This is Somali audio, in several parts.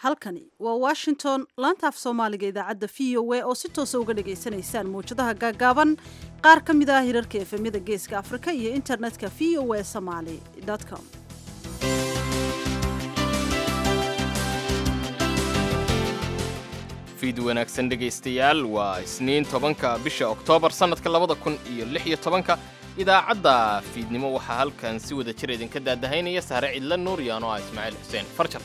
halkani waa washington laanta af soomaaliga idaacadda v o a oo si toosa uga dhagaysanaysaan mawjadaha gaagaaban qaar ka mid ah hirarka efemyada geeska afrika iyo internetka v o a somaly com fiid wanaagsan dhegaystayaal waa isniin tobanka bisha oktoobar sannadka labada kun iyo lix iyo tobanka idaacadda fiidnimo waxaa halkan si wada jir idinka daadahaynaya sahre cidla nuur iyo anoo ah ismaaciil xuseen farjar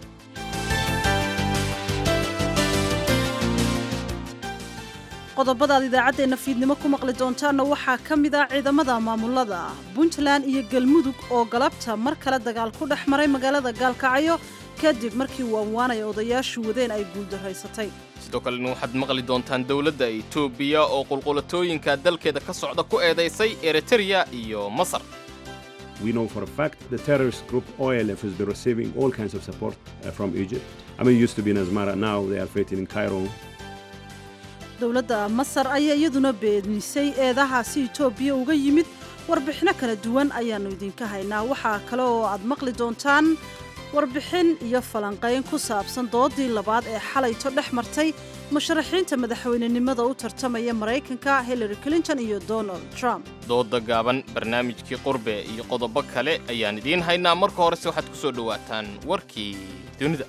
qodobadaad idaacaddeenna fiidnimo ku maqli doontaanna waxaa ka mid ah ciidamada maamulada puntland iyo galmudug oo galabta mar kale dagaal ku dhex maray magaalada gaalkacyo kadib markii waanwaanay odayaashu wadeen ay guuldaraysatay sidoo kalena waxaad maqli doontaan dowladda etoobiya oo qulqulatooyinka dalkeeda ka socda ku eedaysay eritrea iyo masar We know for a fact the terrorist group OLF has been receiving all kinds of support uh, from Egypt. I mean, it used to be in Asmara, now they are fighting in Cairo. dowladda masar ayaa iyaduna beenisay eedahaasi etoobiya uga yimid warbixino kala duwan ayaannu idinka haynaa waxaa kale oo aad maqli doontaan warbixin iyo falanqayn ku saabsan doodii labaad ee xalayto dhex martay musharaxiinta madaxweynenimada u tartamaya maraykanka hillary clinton iyo donald trump dooda gaaban barnaamijkii qurbe iyo qodobo kale ayaan idiin haynaa marka horese waxaad ku soo dhowaataan warkii dunida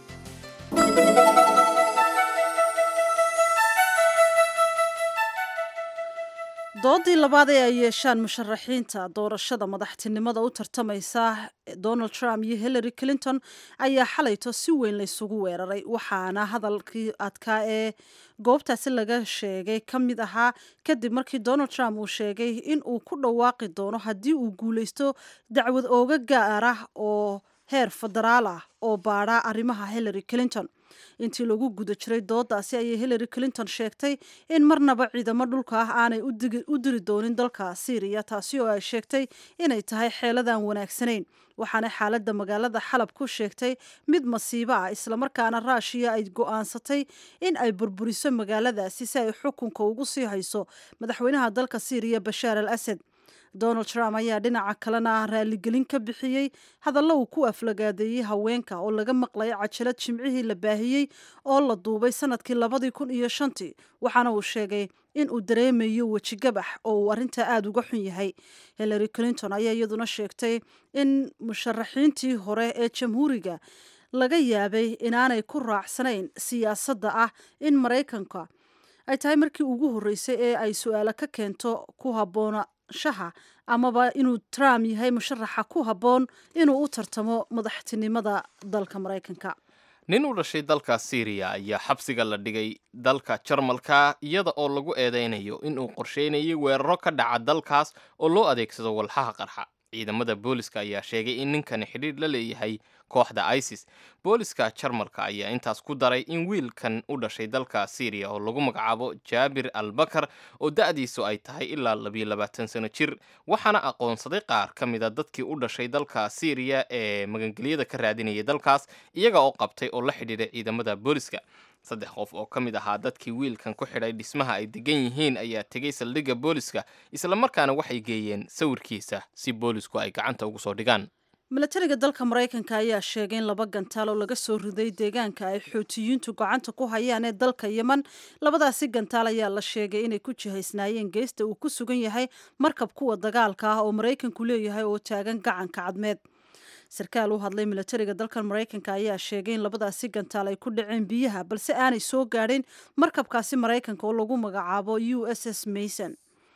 doodii labaad ee ay yeeshaan musharaxiinta doorashada madaxtinimada u tartamaysa donald trump iyo hillary clinton ayaa xalayto si weyn laysugu weeraray waxaana hadalkii adkaa ee goobtaasi laga sheegay ka mid ahaa kadib markii donald trump uu sheegay in uu ku dhawaaqi doono haddii uu guulaysto dacwad ooga gaar ah oo heer federaal ah oo baadha arrimaha hillary clinton intii lagu guda jiray doodaasi ayay hillary clinton sheegtay in marnaba ciidamo dhulka ah aanay u diri doonin dalka syriya taasi oo ay sheegtay inay tahay xeeladan wanaagsanayn waxaana xaaladda magaalada xalab ku sheegtay mid masiibo ah islamarkaana raashiya ay go'aansatay in ay burburiso magaaladaasi si ay xukunka ugu sii hayso madaxweynaha dalka syriya bashaar al asad donald trump ayaa dhinaca kalena raaligelin ka bixiyey hadallo uu ku aflagaadeeyey haweenka oo laga maqlay cajalad jimcihii la baahiyey oo la duubay sanadkii labadii kun iyo shantii waxaana uu sheegay in uu dareemayo wejigabax oo uu arrintaa aada uga xun yahay hillary clinton ayaa iyaduna sheegtay in musharaxiintii hore ee jamhuuriga laga yaabay inaanay ku raacsanayn siyaasadda ah in maraykanka ay tahay markii ugu horreysay ee ay su-aalo ka keento ku habboona shaha amaba inuu trump yahay musharaxa ku habboon inuu u tartamo madaxtinimada dalka maraykanka nin u dhashay dalka syriya ayaa xabsiga la dhigay dalka jarmalka iyada oo lagu eedaynayo inuu qorsheynayay weeraro ka dhaca dalkaas oo loo adeegsado walxaha qarxa ciidamada booliska ayaa sheegay in ninkani xidhiidh la leeyahay kooxda isis booliska jarmalka ayaa intaas ku daray in wiilkan u dhashay dalka syriya oo lagu magacaabo jaabir al bakar oo da'diisu ay tahay ilaa labiyo labaatan sano jir waxaana aqoonsaday qaar ka mida dadkii u dhashay dalka syriya ee magangelyada ka raadinayay dalkaas iyaga oo qabtay oo la xidhiidhay ciidamada booliska saddex qof oo ka mid ahaa dadkii wiilkan ku xidhay dhismaha ay degan yihiin ayaa tegay saldhigga booliska islamarkaana waxay geeyeen sawirkiisa si boolisku ay gacanta ugu soo dhigaan milatariga dalka maraykanka ayaa sheegay in laba gantaal oo laga soo riday deegaanka ay xootiyiintu gacanta ku hayaan ee dalka yeman labadaasi gantaal ayaa la sheegay inay ku jihaysnaayeen geesta uu ku sugan yahay markab kuwa dagaalka ah oo maraykanku leeyahay oo taagan gacanka cadmeed sarkaal u hadlay milatariga dalkan maraykanka ayaa sheegay in labadaasi gantaal ay ku dhaceen biyaha balse aanay soo gaadhin markabkaasi maraykanka oo lagu magacaabo u s s mason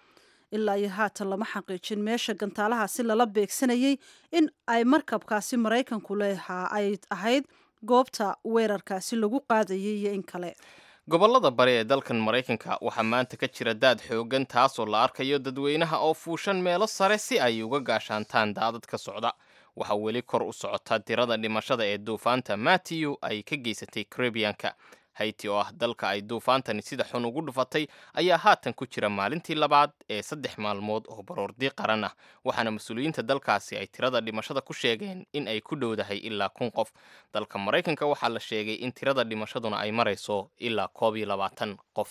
ilaa iyo haatan lama xaqiijin meesha gantaalahaasi lala beegsanayay in ay markabkaasi maraykanku leehaa ay ahayd goobta weerarkaasi lagu qaadayay iyo in kale gobollada bari ee dalkan maraykanka waxaa maanta ka jira daad xoogan taasoo la arkayo dadweynaha oo fuushan meelo sare si ay uga gaashaantaan daadad ka socda waxaa weli kor u socota tirada dhimashada ee duufaanta matthew ay ka geysatay caribianka hayti oo ah dalka ay duufaantani sida xun ugu dhufatay ayaa haatan ku jira maalintii labaad ee saddex maalmood oo baroordi qaran ah waxaana mas-uuliyiinta dalkaasi ay tirada dhimashada ku sheegeen in ay ku dhowdahay ilaa kun qof dalka maraykanka waxaa la sheegay in tirada dhimashaduna ay marayso ilaa koob iyo labaatan qof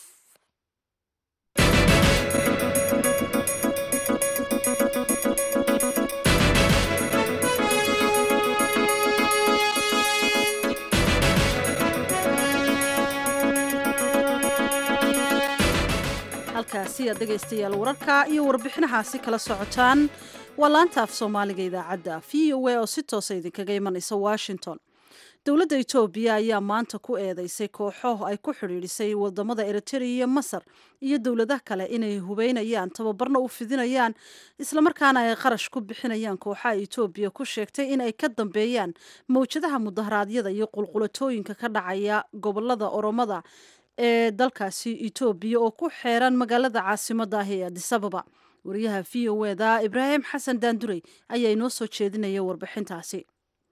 halkaasi aad dhegaystayaal wararka iyo warbixinahaasi kala socotaan waa laanta af soomaaliga idaacadda v o a oo si toosa idinkaga imanaysa washington dowladda etoobiya ayaa maanta ku eedeysay kooxo ay ku xidhiidhisay wadamada eritrea iyo masar iyo dowladaha kale inay hubeynayaan tababarna u fidinayaan islamarkaana ay qarash ku bixinayaan kooxaha etoobiya ku sheegtay in ay ka dambeeyaan mawjadaha mudaharaadyada iyo qulqulatooyinka ka dhacaya gobolada oromada ee dalkaasi etoobiya oo ku xeeran magaalada caasimada ah ee adisababa wariyaha v o eda ibraahim xasan daandurey ayaa inoo soo jeedinaya warbixintaasi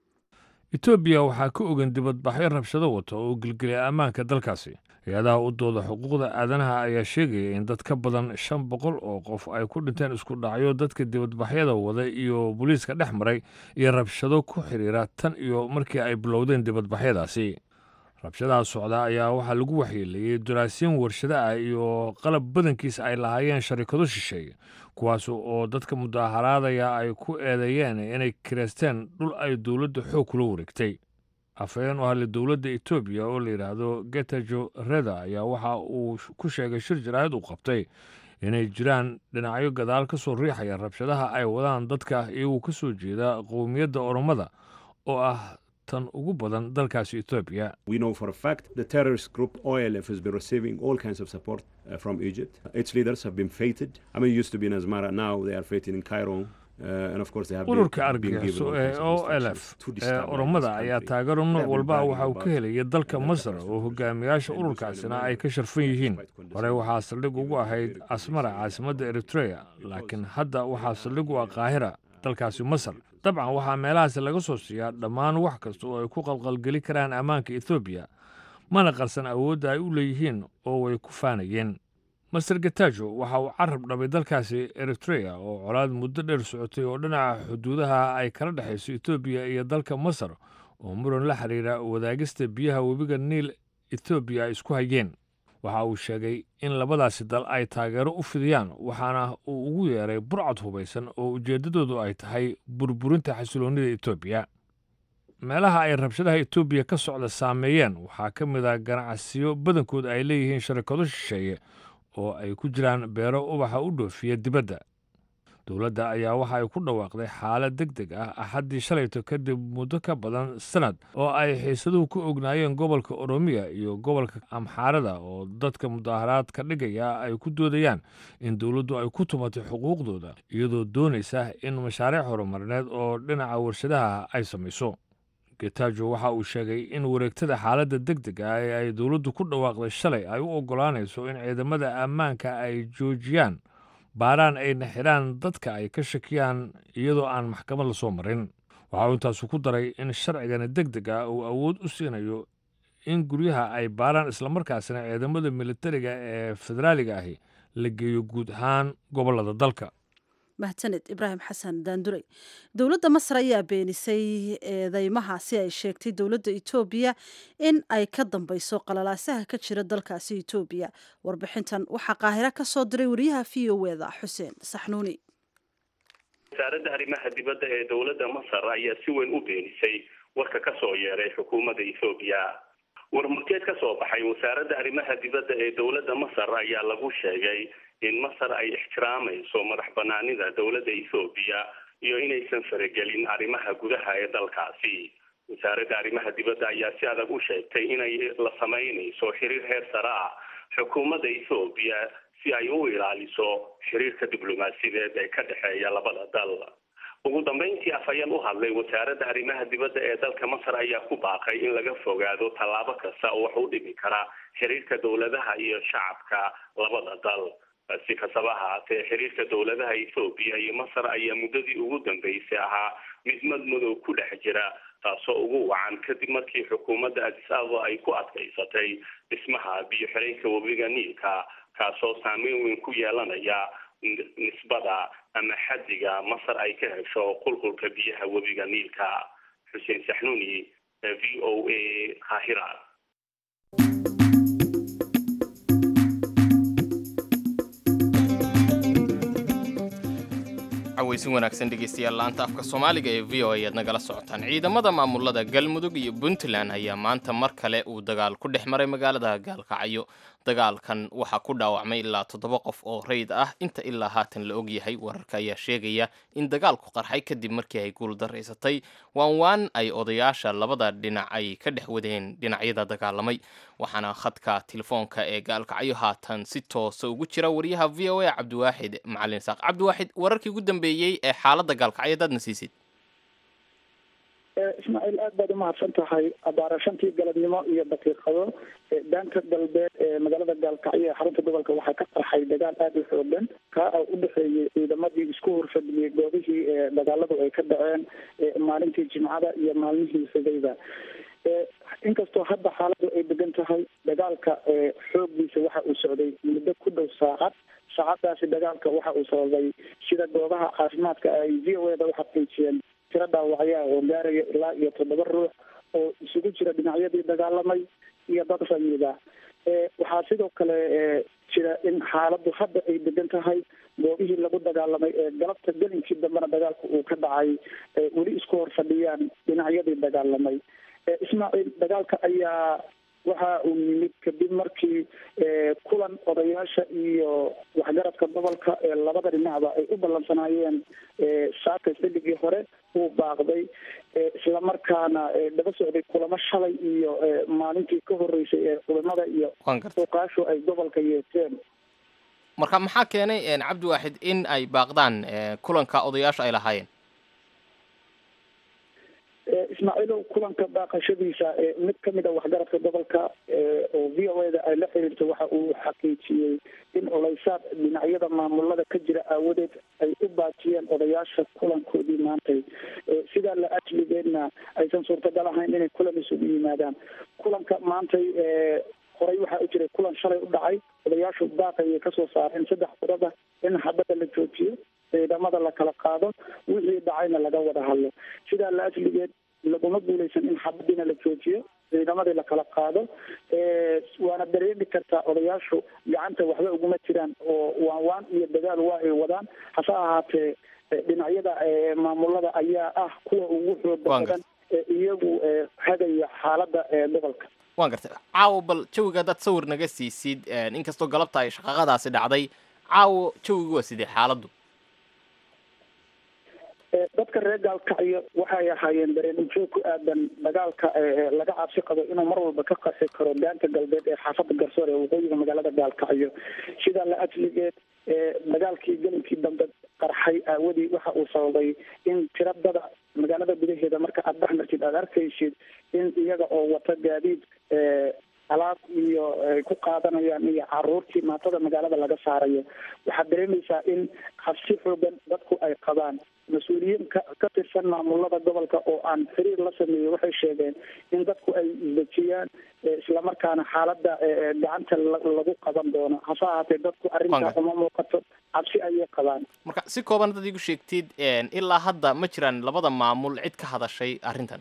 etoobiya waxaa ka ogan dibadbaxyo rabshado wata oo gelgelya ammaanka dalkaasi hay-adaha u dooda xuquuqda aadanaha ayaa sheegaya in dad ka badan shan boqol oo qof ay ku dhinteen isku dhacyo dadka dibadbaxyada wada iyo booliiska dhex maray iyo rabshado ku xidhiira tan iyo markii ay bilowdeen dibadbaxyadaasi rabshadaha socda ayaa waxaa lagu waxyeeleeyey daraasiin warshado ah iyo qalab badankiisa ay lahaayeen sharikado shisheeye kuwaas oo dadka mudaharaadaya ay ku eedeeyeen inay kireysteen dhul ay dowladda xoog kula wareegtay afhayeen u hadlay dowladda etoobiya oo la yidhaahdo getajo reda ayaa waxa uu ku sheegay shir jaraa'id uu qabtay inay jiraan dhinacyo gadaal ka soo riixaya rabshadaha ay wadaan dadka iyagoo ka soo jeeda qowmiyadda oromada oo ah tan ugu badan dalkaasi etoobiya We know for a fact the terrorist group OLF has been receiving all kinds of support uh, from Egypt. Its leaders have been fated. I mean, it used to be in Asmara, now they are fated in Cairo. Uh, and of course they have been- ururka been given argagixiso all ee kinds of o instructions lf to ee destabilize oromada this ayaa country. taageero They nooc have been walba bragging waxa uu about ka helaya dalka that masar terrorist oo group. hogaamiyaasha And ururkaasina Muslim ay ka sharfan yihiin quite condescending. hore waxaa saldhig ugu ahayd asmara caasimadda eritrea laakiin hadda waxaa saldhig u ah qaahira dalkaasi masar dabcan waxaa meelahaasi laga soo siiyaa dhammaan wax kasta oo ay ku qalqalgeli karaan ammaanka ethoobiya mana qarsan awoodda ay u leeyihiin oo way ku faanayeen master getajo waxa uu carab dhabay dalkaasi eritrea oo colaad muddo dheer socotay oo dhinaca xuduudaha ay kala dhexayso etoobiya iyo dalka masar oo muran la xiriira wadaagista biyaha webiga niil etoobiya ay isku hayeen waxa uu sheegay in labadaasi dal ay taageero u fidiyaan waxaana uu ugu yeeray burcad hubaysan oo ujeeddadoodu ay tahay burburinta xasiloonnida etoobiya meelaha ay rabshadaha etoobiya ka socda saameeyeen waxaa ka mid ah ganacsiyo badankood ay leeyihiin sharikado shisheeye oo ay ku jiraan beero ubaxa u dhoofiya dibadda dowladda ayaa waxa ay ku dhawaaqday xaalad deg deg ah axaddii shalayto kadib muddo ka badan sanad oo ay xiisaduhu ku ognaayeen gobolka oromiya iyo gobolka amxaarada oo dadka mudaharaad ka dhigaya ay ku doodayaan in dowladdu ay ku tumatay xuquuqdooda iyadoo doonaysa in mashaariic horumarineed oo dhinaca warshadaha ay samayso getajo waxa uu sheegay in wareegtada xaaladda deg deg ah ee ay dowladdu ku dhawaaqday shalay ay u oggolaanayso in ciidamada ammaanka ay joojiyaan baaraan ayna xidhaan dadka ay ka shakiyaan iyadoo aan maxkamad la soo marin waxa uu intaasu ku daray in sharcigani deg deg ah uu awood u siinayo in guryaha ay baaraan islamarkaasina ciidamada militariga ee federaaliga ahi la geeyo guud ahaan gobollada dalka mahadsaned ibraahim xasan daandurey dowladda masar ayaa beenisay eedeymahaasi ay sheegtay dowladda etoobiya in ay ka dambeyso qalalaasaha ka jira dalkaasi etoobiya warbixintan waxaa qaahiro ka soo diray wariyaha v o eda xuseen saxnuuni wasaaradda arrimaha dibadda ee dowladda masar ayaa si weyn u beenisay warka ka soo yeeray xukuumadda ethoobiya warmurteed ka soo baxay wasaaradda arrimaha dibadda ee dowladda masar ayaa lagu sheegay in masar ay ixtiraamayso madax banaanida dowladda ethoobiya iyo inaysan faragelin arrimaha gudaha ee dalkaasi wasaaradda arrimaha dibadda ayaa si adag u sheegtay inay la samaynayso xiriir heer sare ah xukuumadda ethoobiya si ay u ilaaliso xiriirka diblomaasiyadeed ee ka dhexeeya labada dal ugu dambeyntii afhayeen u hadlay wasaaradda arrimaha dibadda ee dalka masar ayaa ku baaqay in laga fogaado tallaabo kasta oo wax u dhimi kara xiriirka dowladaha iyo shacabka labada dal si kastaba ahaatee xiriirka dowladaha ethoobiya iyo masar ayaa muddadii ugu dambeysay ahaa mid madmadow ku dhex jira taasoo ugu wacan kadib markii xukuumadda adis ababa ay ku adkaysatay dhismaha biyo xireenka webiga niilka kaasoo saameyn weyn ku yeelanaya nisbada ama xaddiga masar ay ka hesho qulqulka biyaha webiga niilka xuseen saxnuuni v o a qaahira cawaysin wanaagsan dhegeystayaal laanta afka soomaaliga ee v o a aad nagala socotaan ciidamada maamulada galmudug iyo puntland ayaa maanta mar kale uu dagaal ku dhex maray magaalada gaalkacyo dagaalkan waxaa ku dhaawacmay ilaa toddoba qof oo rayd ah inta ilaa haatan la ogyahay wararka ayaa sheegaya in dagaalku qarxay kadib markii ay guuldaraysatay waan waan ay odayaasha labada dhinac ay ka dhex wadeen dhinacyada dagaalamay waxaana khadka telefoonka ee gaalkacyo haatan si toosa ugu jira wariyaha v o a cabdiwaaxid macalin saaq cabdiwaaxid wararkii ugu dambeeyey ee xaaladda gaalkacyo hadaad na siisid ismaaciil aad baad umahadsan tahay abaara shantii galabnimo iyo daqiiqado daanka galbeed ee magaalada gaalkacyo ee xarunta gobolka waxaa ka qarxay dagaal aada u xoogan kaa oo u dhexeeyey ciidamadii isku horfadhiyey goobihii dagaaladu ay ka dhaceen maalintii jimcada iyo maalmihii xigayda inkastoo hadda xaaladu ay degan tahay dagaalka xooggiisa waxa uu socday muddo ku dhow saacad saacadaasi dagaalka waxa uu sababay sida goobaha caafimaadka ay v o eda u xaqiijiyeen tiro dhaawacyaa oo gaaraya ilaa iyo toddoba ruux oo isugu jira dhinacyadii dagaalamay iyo dad rayida waxaa sidoo kale jira in xaaladdu hadda ay degan tahay goobihii lagu dagaalamay ee galabta gelinkii dambena dagaalku uu ka dhacay weli isku hor fadhiyaan dhinacyadii dagaalamay ismaaciil dagaalka ayaa waxa uu yimid kadib markii kulan odayaasha iyo waxgaradka gobolka ee labada dhinacba ay u ballansanaayeen saaka xilligii hore uu baaqday islamarkaana daba socday kulamo shalay iyo maalintii ka horeysay ee kulamada iyo uqaashu ay gobolka yeeseen marka maxaa keenay cabdiwaaxid in ay baaqdaan kulanka odayaasha ay lahaayeen ismaaciilow kulanka baaqashadiisa mid kamid a waxgaradka gobolka oo v o eda ay la xiriirtay waxa uu xaqiijiyey in oleysaad dhinacyada maamulada ka jira aawadeed ay u baajiyeen odayaasha kulankoodii maantay sidaa la ajligeedna aysan suurtagal ahayn inay kulan isugu yimaadaan kulanka maantay horey waxaa u jiray kulan shalay u dhacay odayaashu baaqayay kasoo saareen saddex qodaba in xabadda la joojiyo ciidamada la kala qaado wixii dhacayna laga wada hadlo sidaa la asligeed laguma guuleysan in xabadiina la joojiyo ciidamadii la kala qaado waana dareemi kartaa odayaashu gacanta waxba uguma jiraan oo waan waan iyo dagaal waa ay wadaan hase ahaatee dhinacyada maamulada ayaa ah kuwa ugu xooga badan iyagu hagaya xaaladda gobolka waan gartay caawo bal jawiga haddaad sawir naga siisid inkastoo galabta ay shaqaqadaasi dhacday caawo jawigu waa sidee xaaladdu dadka reer gaalkacyo waxay ahaayeen dareen ujoog ku aadan dagaalka laga cabsi qabo inuu mar walba ka qarxi karo daanka galbeed ee xaafada garsoor ee waqooyiga magaalada gaalkacyo sidaa la ajligeed dagaalkii gelinkii dambe qarxay aawadii waxa uu sababay in tiradada magaalada gudaheeda marka aada dhex martid aada arkaysid in iyaga oo wata gaadiid alaab iyo ay ku qaadanayaan iyo caruurtii maatada magaalada laga saarayo waxaad dareemaysaa in habsi xoogan dadku ay qabaan mas-uuliyiin ka ka tirsan maamulada gobolka oo aan xiriir la sameeyey waxay sheegeen in dadku ay isdejiyaan islamarkaana xaaladda gacanta lagu qaban doono hase ahaatee dadku arrintaa uma muuqato cabsi ayay qabaan marka si kooban dad igu sheegtid ilaa hadda ma jiraan labada maamul cid ka hadashay arrintan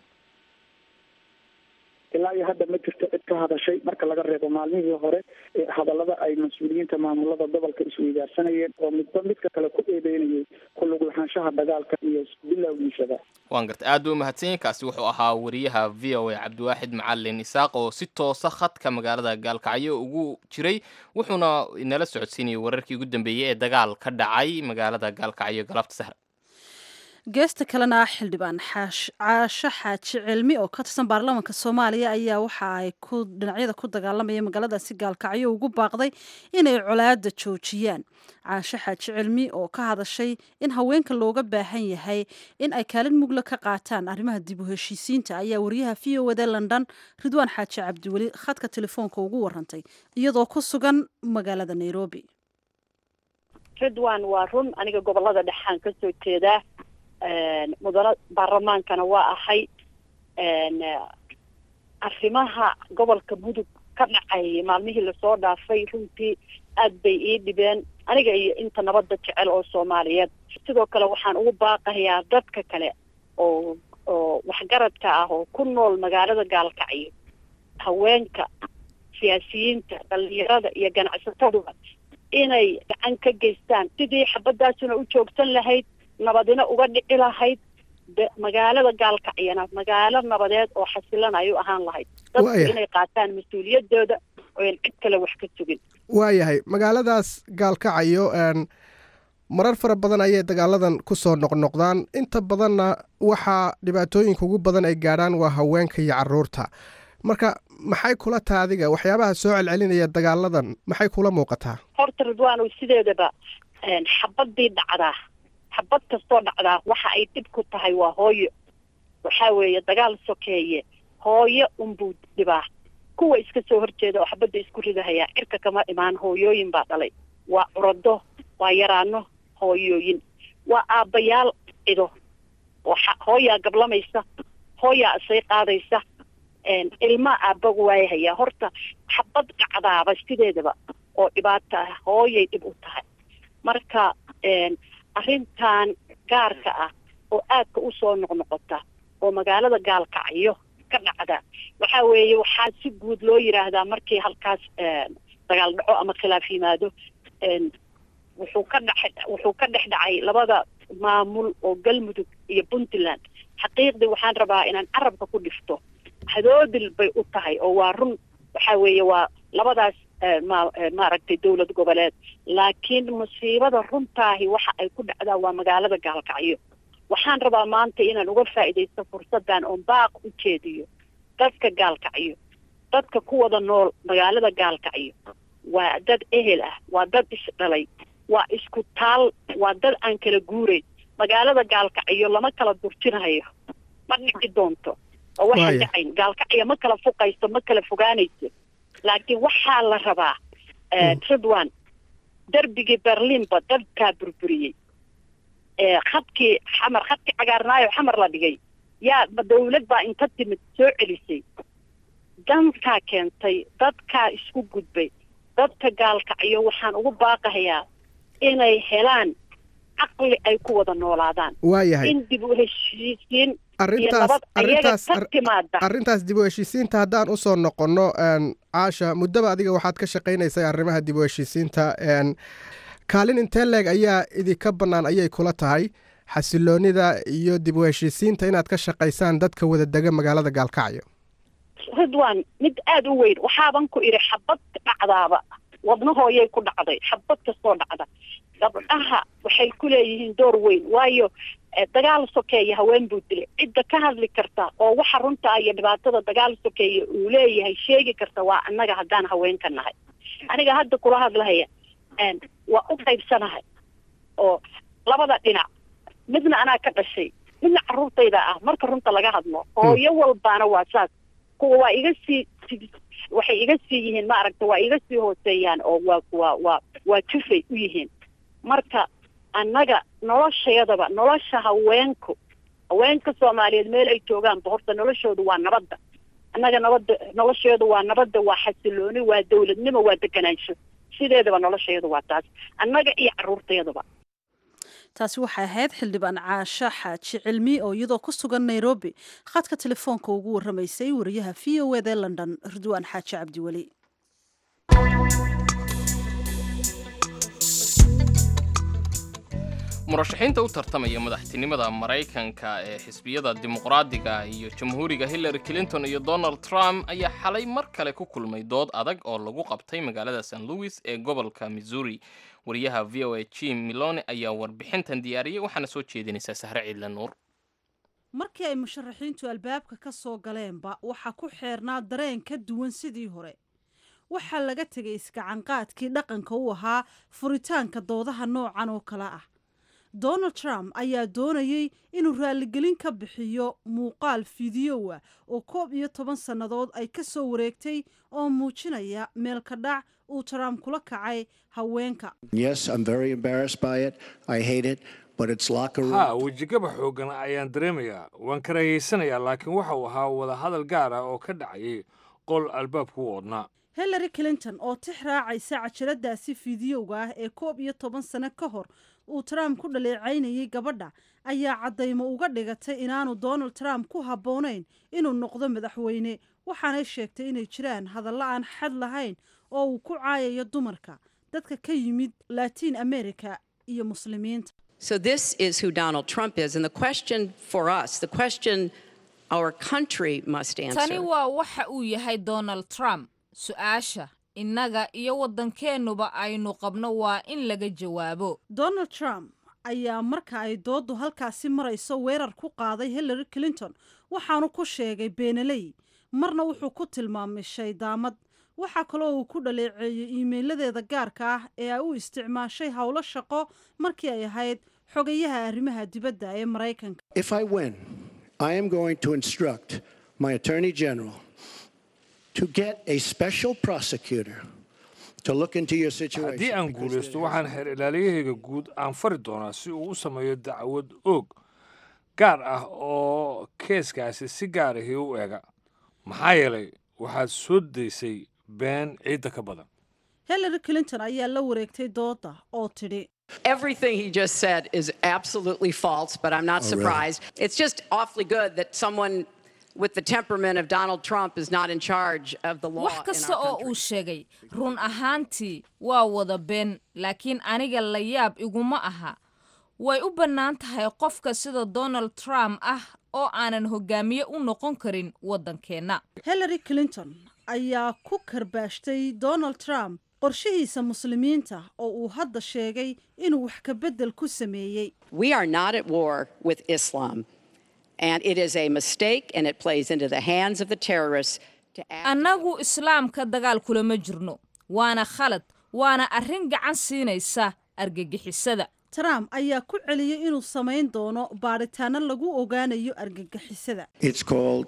ilaa iyo hadda ma jirto cid ka hadashay marka laga reebo maalmihii hore hadallada ay mas-uuliyiinta maamulada gobolka isweydaarsanayeen oo midba midka kale ku eedeynayay ku lug lahaanshaha dagaalka iyo bilowgiisaba waan gartay aad buu umahadsan kaasi wuxuu ahaa wariyaha v o a cabdiwaaxid macalin isaaq oo si toosa khadka magaalada gaalkacyo ugu jiray wuxuuna inala socodsiinayay wararkii ugu dambeeyey ee dagaal ka dhacay magaalada gaalkacyo galabta sahra geesta kalena xildhibaan caasho xaaji cilmi oo ka tirsan baarlamaanka soomaaliya ayaa waxa ay ku dhinacyada ku dagaalamaya magaaladaasi gaalkacyo ugu baaqday inay colaada joojiyaan caasho xaaji cilmi oo ka hadashay in haweenka looga baahan yahay in ay kaalin mugla ka qaataan arrimaha dib u heshiisiinta ayaa wariyaha v o wada london ridwaan xaaji cabdiweli khadka telefoonka ugu warantay iyadoo ku sugan magaalada nairobi ridwan waa run aniga gobolada dhexaan kasoo jeedaa mudano baarlamaankana waa ahay arrimaha gobolka mudug ka dhacay maalmihii lasoo dhaafay runtii aad bay ii dhibeen aniga iyo inta nabadda jecel oo soomaaliyeed sidoo kale waxaan ugu baaqayaa dadka kale oo oo waxgaradka ah oo ku nool magaalada gaalkacyo haweenka siyaasiyiinta dhalinyarada iyo ganacsataduba inay gacan ka geystaan sidii xabadaasuna u joogsan lahayd nabadina uga dhici lahayd magaalada gaalkacyana magaalo nabadeed oo xasilan ay u ahaan lahayd dadku inay qaataan mas-uuliyadooda oyan cid kale wax ka sugin waayahay magaaladaas gaalkacayo marar fara badan ayay dagaaladan ku soo noqnoqdaan inta badanna waxaa dhibaatooyinka ugu badan ay gaadhaan waa haweenka iyo caruurta marka maxay kula taha adiga waxyaabaha soo celcelinaya dagaaladan maxay kula muuqataa horta ridwaanow sideedaba xabadii dhacdaa xabad kastoo dhacdaa waxa ay dhib ku tahay waa hooyo waxaa weeye dagaal sokeeye hooyo unbuu dhibaa kuwa iska soo horjeeda oo xabadda isku ridahayaa cirka kama imaan hooyooyin baa dhalay waa curado waa yaraano hooyooyin waa aabbayaal cido oo hooyaa gablamaysa hooyaa isay qaadaysa ilmaa aabbagu waayahayaa horta xabad dhacdaaba sideedaba oo dhibaato ah hooyay dhib u tahay marka arrintan gaarka ah oo aadka u soo noqnoqota oo magaalada gaalkacyo ka dhacda waxaa weeye waxaa si guud loo yidhaahdaa markii halkaas dagaal dhaco ama khilaaf yimaado wuxuu ka dhex wuxuu ka dhex dhacay labada maamul oo galmudug iyo puntland xaqiiqdii waxaan rabaa inaan carabka ku dhifto hadoodil bay u tahay oo waa run waxaa weeye waa labadaas ma maaragtay dowlad goboleed laakiin musiibada runtaahi waxa ay ku dhacdaa waa magaalada gaalkacyo waxaan rabaa maanta inaan uga faa'iidaysto fursaddan oon baaq u jeediyo dadka gaalkacyo dadka ku wada nool magaalada gaalkacyo waa dad ehel ah waa dad isdhalay waa isku taal waa dad aan kala guurayn magaalada gaalkacyo lama kala durjinayo ma dhici doonto oo waxaan dhacayn gaalkacyo ma kala fuqayso ma kala fogaanayso laakiin waxaa la rabaa ridwan derbigii berliinba dadkaa burburiyey khadkii xamar khadkii cagaarnaayo xamar la dhigay yaa dawlad baa inta timid soo celisay dankaa keentay dadkaa isku gudbay dadka gaalkacyo waxaan ugu baaqahayaa inay helaan caqli ay ku wada noolaadaan waayahay in dib u heshiisiin arrintaas arrintaas arrintaas dib u heshiisiinta haddaan usoo noqonno caasha muddaba adiga waxaad ka shaqaynaysay arrimaha dib u heshiisiinta kaalin intee leeg ayaa idinka bannaan ayay kula tahay xasiloonida iyo dib u heshiisiinta inaad ka shaqaysaan dadka wada dega magaalada gaalkacyo ridwan mid aada u weyn waxaaban ku idhi xabad dhacdaaba wadnahooyay ku dhacday xabad kastoo dhacda gabdhaha waxay ku leeyihiin door weyn waayo dagaal sokeeya haween buu dilay cidda ka hadli karta oo waxa runta iyo dhibaatada dagaal sokeeya uu leeyahay sheegi karta waa annaga haddaan haweenka nahay aniga hadda kula hadlahaya waa u qaybsanahay oo labada dhinac midna anaa ka dhashay midna carruurtayda ah marka runta laga hadlo hooyo walbaana waa saas kuwa waa iga sii waxay iga sii yihiin maaragta waa iga sii hooseeyaan oo waa waa waa waa jufay u yihiin marka annaga noloshayadaba nolosha haweenku haweenka soomaaliyeed meel ay joogaanba horta noloshoodu waa nabadda annaga nabadda nolosheedu waa nabadda waa xasilooni waa dawladnimo waa deganaansho sideedaba noloshayadu waa taas annaga iyo carruurtayaduba taasi waxay ahayd xildhibaan caasho xaaji cilmi oo iyadoo ku sugan nairobi khadka telefoonka ugu warramaysay wariyaha v o eda london ridwaan xaaji cabdiweli murashaxiinta u tartamaya madaxtinimada maraykanka ee xisbiyada dimuqraadiga iyo jamhuuriga hillary clinton iyo donald trump ayaa xalay mar kale ku kulmay dood adag oo lagu qabtay magaalada st louis ee gobolka missouri wariyaha v o a jim milone ayaa warbixintan diyaariyey waxaana soo jeedinaysaa sahre ciidle nuur markii ay musharaxiintu albaabka ka soo galeenba waxaa ku xeernaa dareen ka duwan sidii hore waxaa laga tegay iskacanqaadkii dhaqanka u ahaa furitaanka doodaha noocan oo kale ah donald trump ayaa doonayey inuu raaligelin ka bixiyo muuqaal fideowa oo koob iyo toban sannadood ay ka soo wareegtay oo muujinaya meelka dhac uu trump kula kacay haweenka ha wejigaba xooggan ayaan dareemayaa waan karahaysanayaa laakiin waxa uu ahaa wadahadal gaar ah oo ka dhacayay qol albaabku u odnaa hillary clinton oo tix raacaysa cajaladaasi fideoga ah ee koob iyo toban sano ka hor uu trump ku dhaleecaynayay gabadha ayaa caddaymo uga dhigatay inaanu donald trump ku habboonayn inuu noqdo madaxweyne waxaanay sheegtay inay jiraan hadallo aan xad lahayn oo uu ku caayayo dumarka dadka ka yimid latiin america iyo muslimiinta So, this is who Donald Trump is. And the question for us, the question our country must tani answer. waa waxa uu yahay donald trump su-aasha innaga iyo waddankeennuba aynu qabno waa in laga jawaabo donald trump ayaa marka ay dooddu halkaasi marayso weerar ku qaaday hillary clinton waxaanu ku sheegay beenaley marna wuxuu ku tilmaamay shaydaamad waxaa kaloo uu ku dhaleeceeyey iimeyladeeda gaarka ah ee ay u isticmaashay howlo shaqo markii ay ahayd xogayaha arrimaha dibadda ee maraykanka If I win, I am going to instruct my Attorney General to get a special prosecutor to look into your situation. haddii aan guulaysto waxaan xeer ilaaliyahayga guud aan fari doonaa si uu u sameeyo dacwad oog gaar ah oo keeskaasi si gaar ahi u eega maxaa yeelay waxaad soo daysay been ciidda ka badan hillary clinton ayaa la wareegtay doodda oo tidhi Everything he just said is absolutely false, but I'm not Oh, really? surprised. It's just awfully good that someone with the temperament of Donald Trump is not in charge of the law. wax in kasta our oo country. uu sheegay run ahaantii waa wada been laakiin aniga la yaab iguma aha way u bannaan tahay qofka sida donald trump ah oo aanan hogaamiye u noqon karin waddankeenna hillary clinton ayaa ku karbaashtay donald trump qorshihiisa muslimiinta oo uu hadda sheegay inuu wax ka beddel ku sameeyey We are not at war with Islam, and it is a mistake, and it plays into the hands of the terrorists to act. annagu islaamka dagaal kulama jirno waana khalad waana arrin gacan siinaysa argagixisada trump ayaa ku celiyey inuu samayn doono baadhitaano lagu ogaanayo argagixisada It's called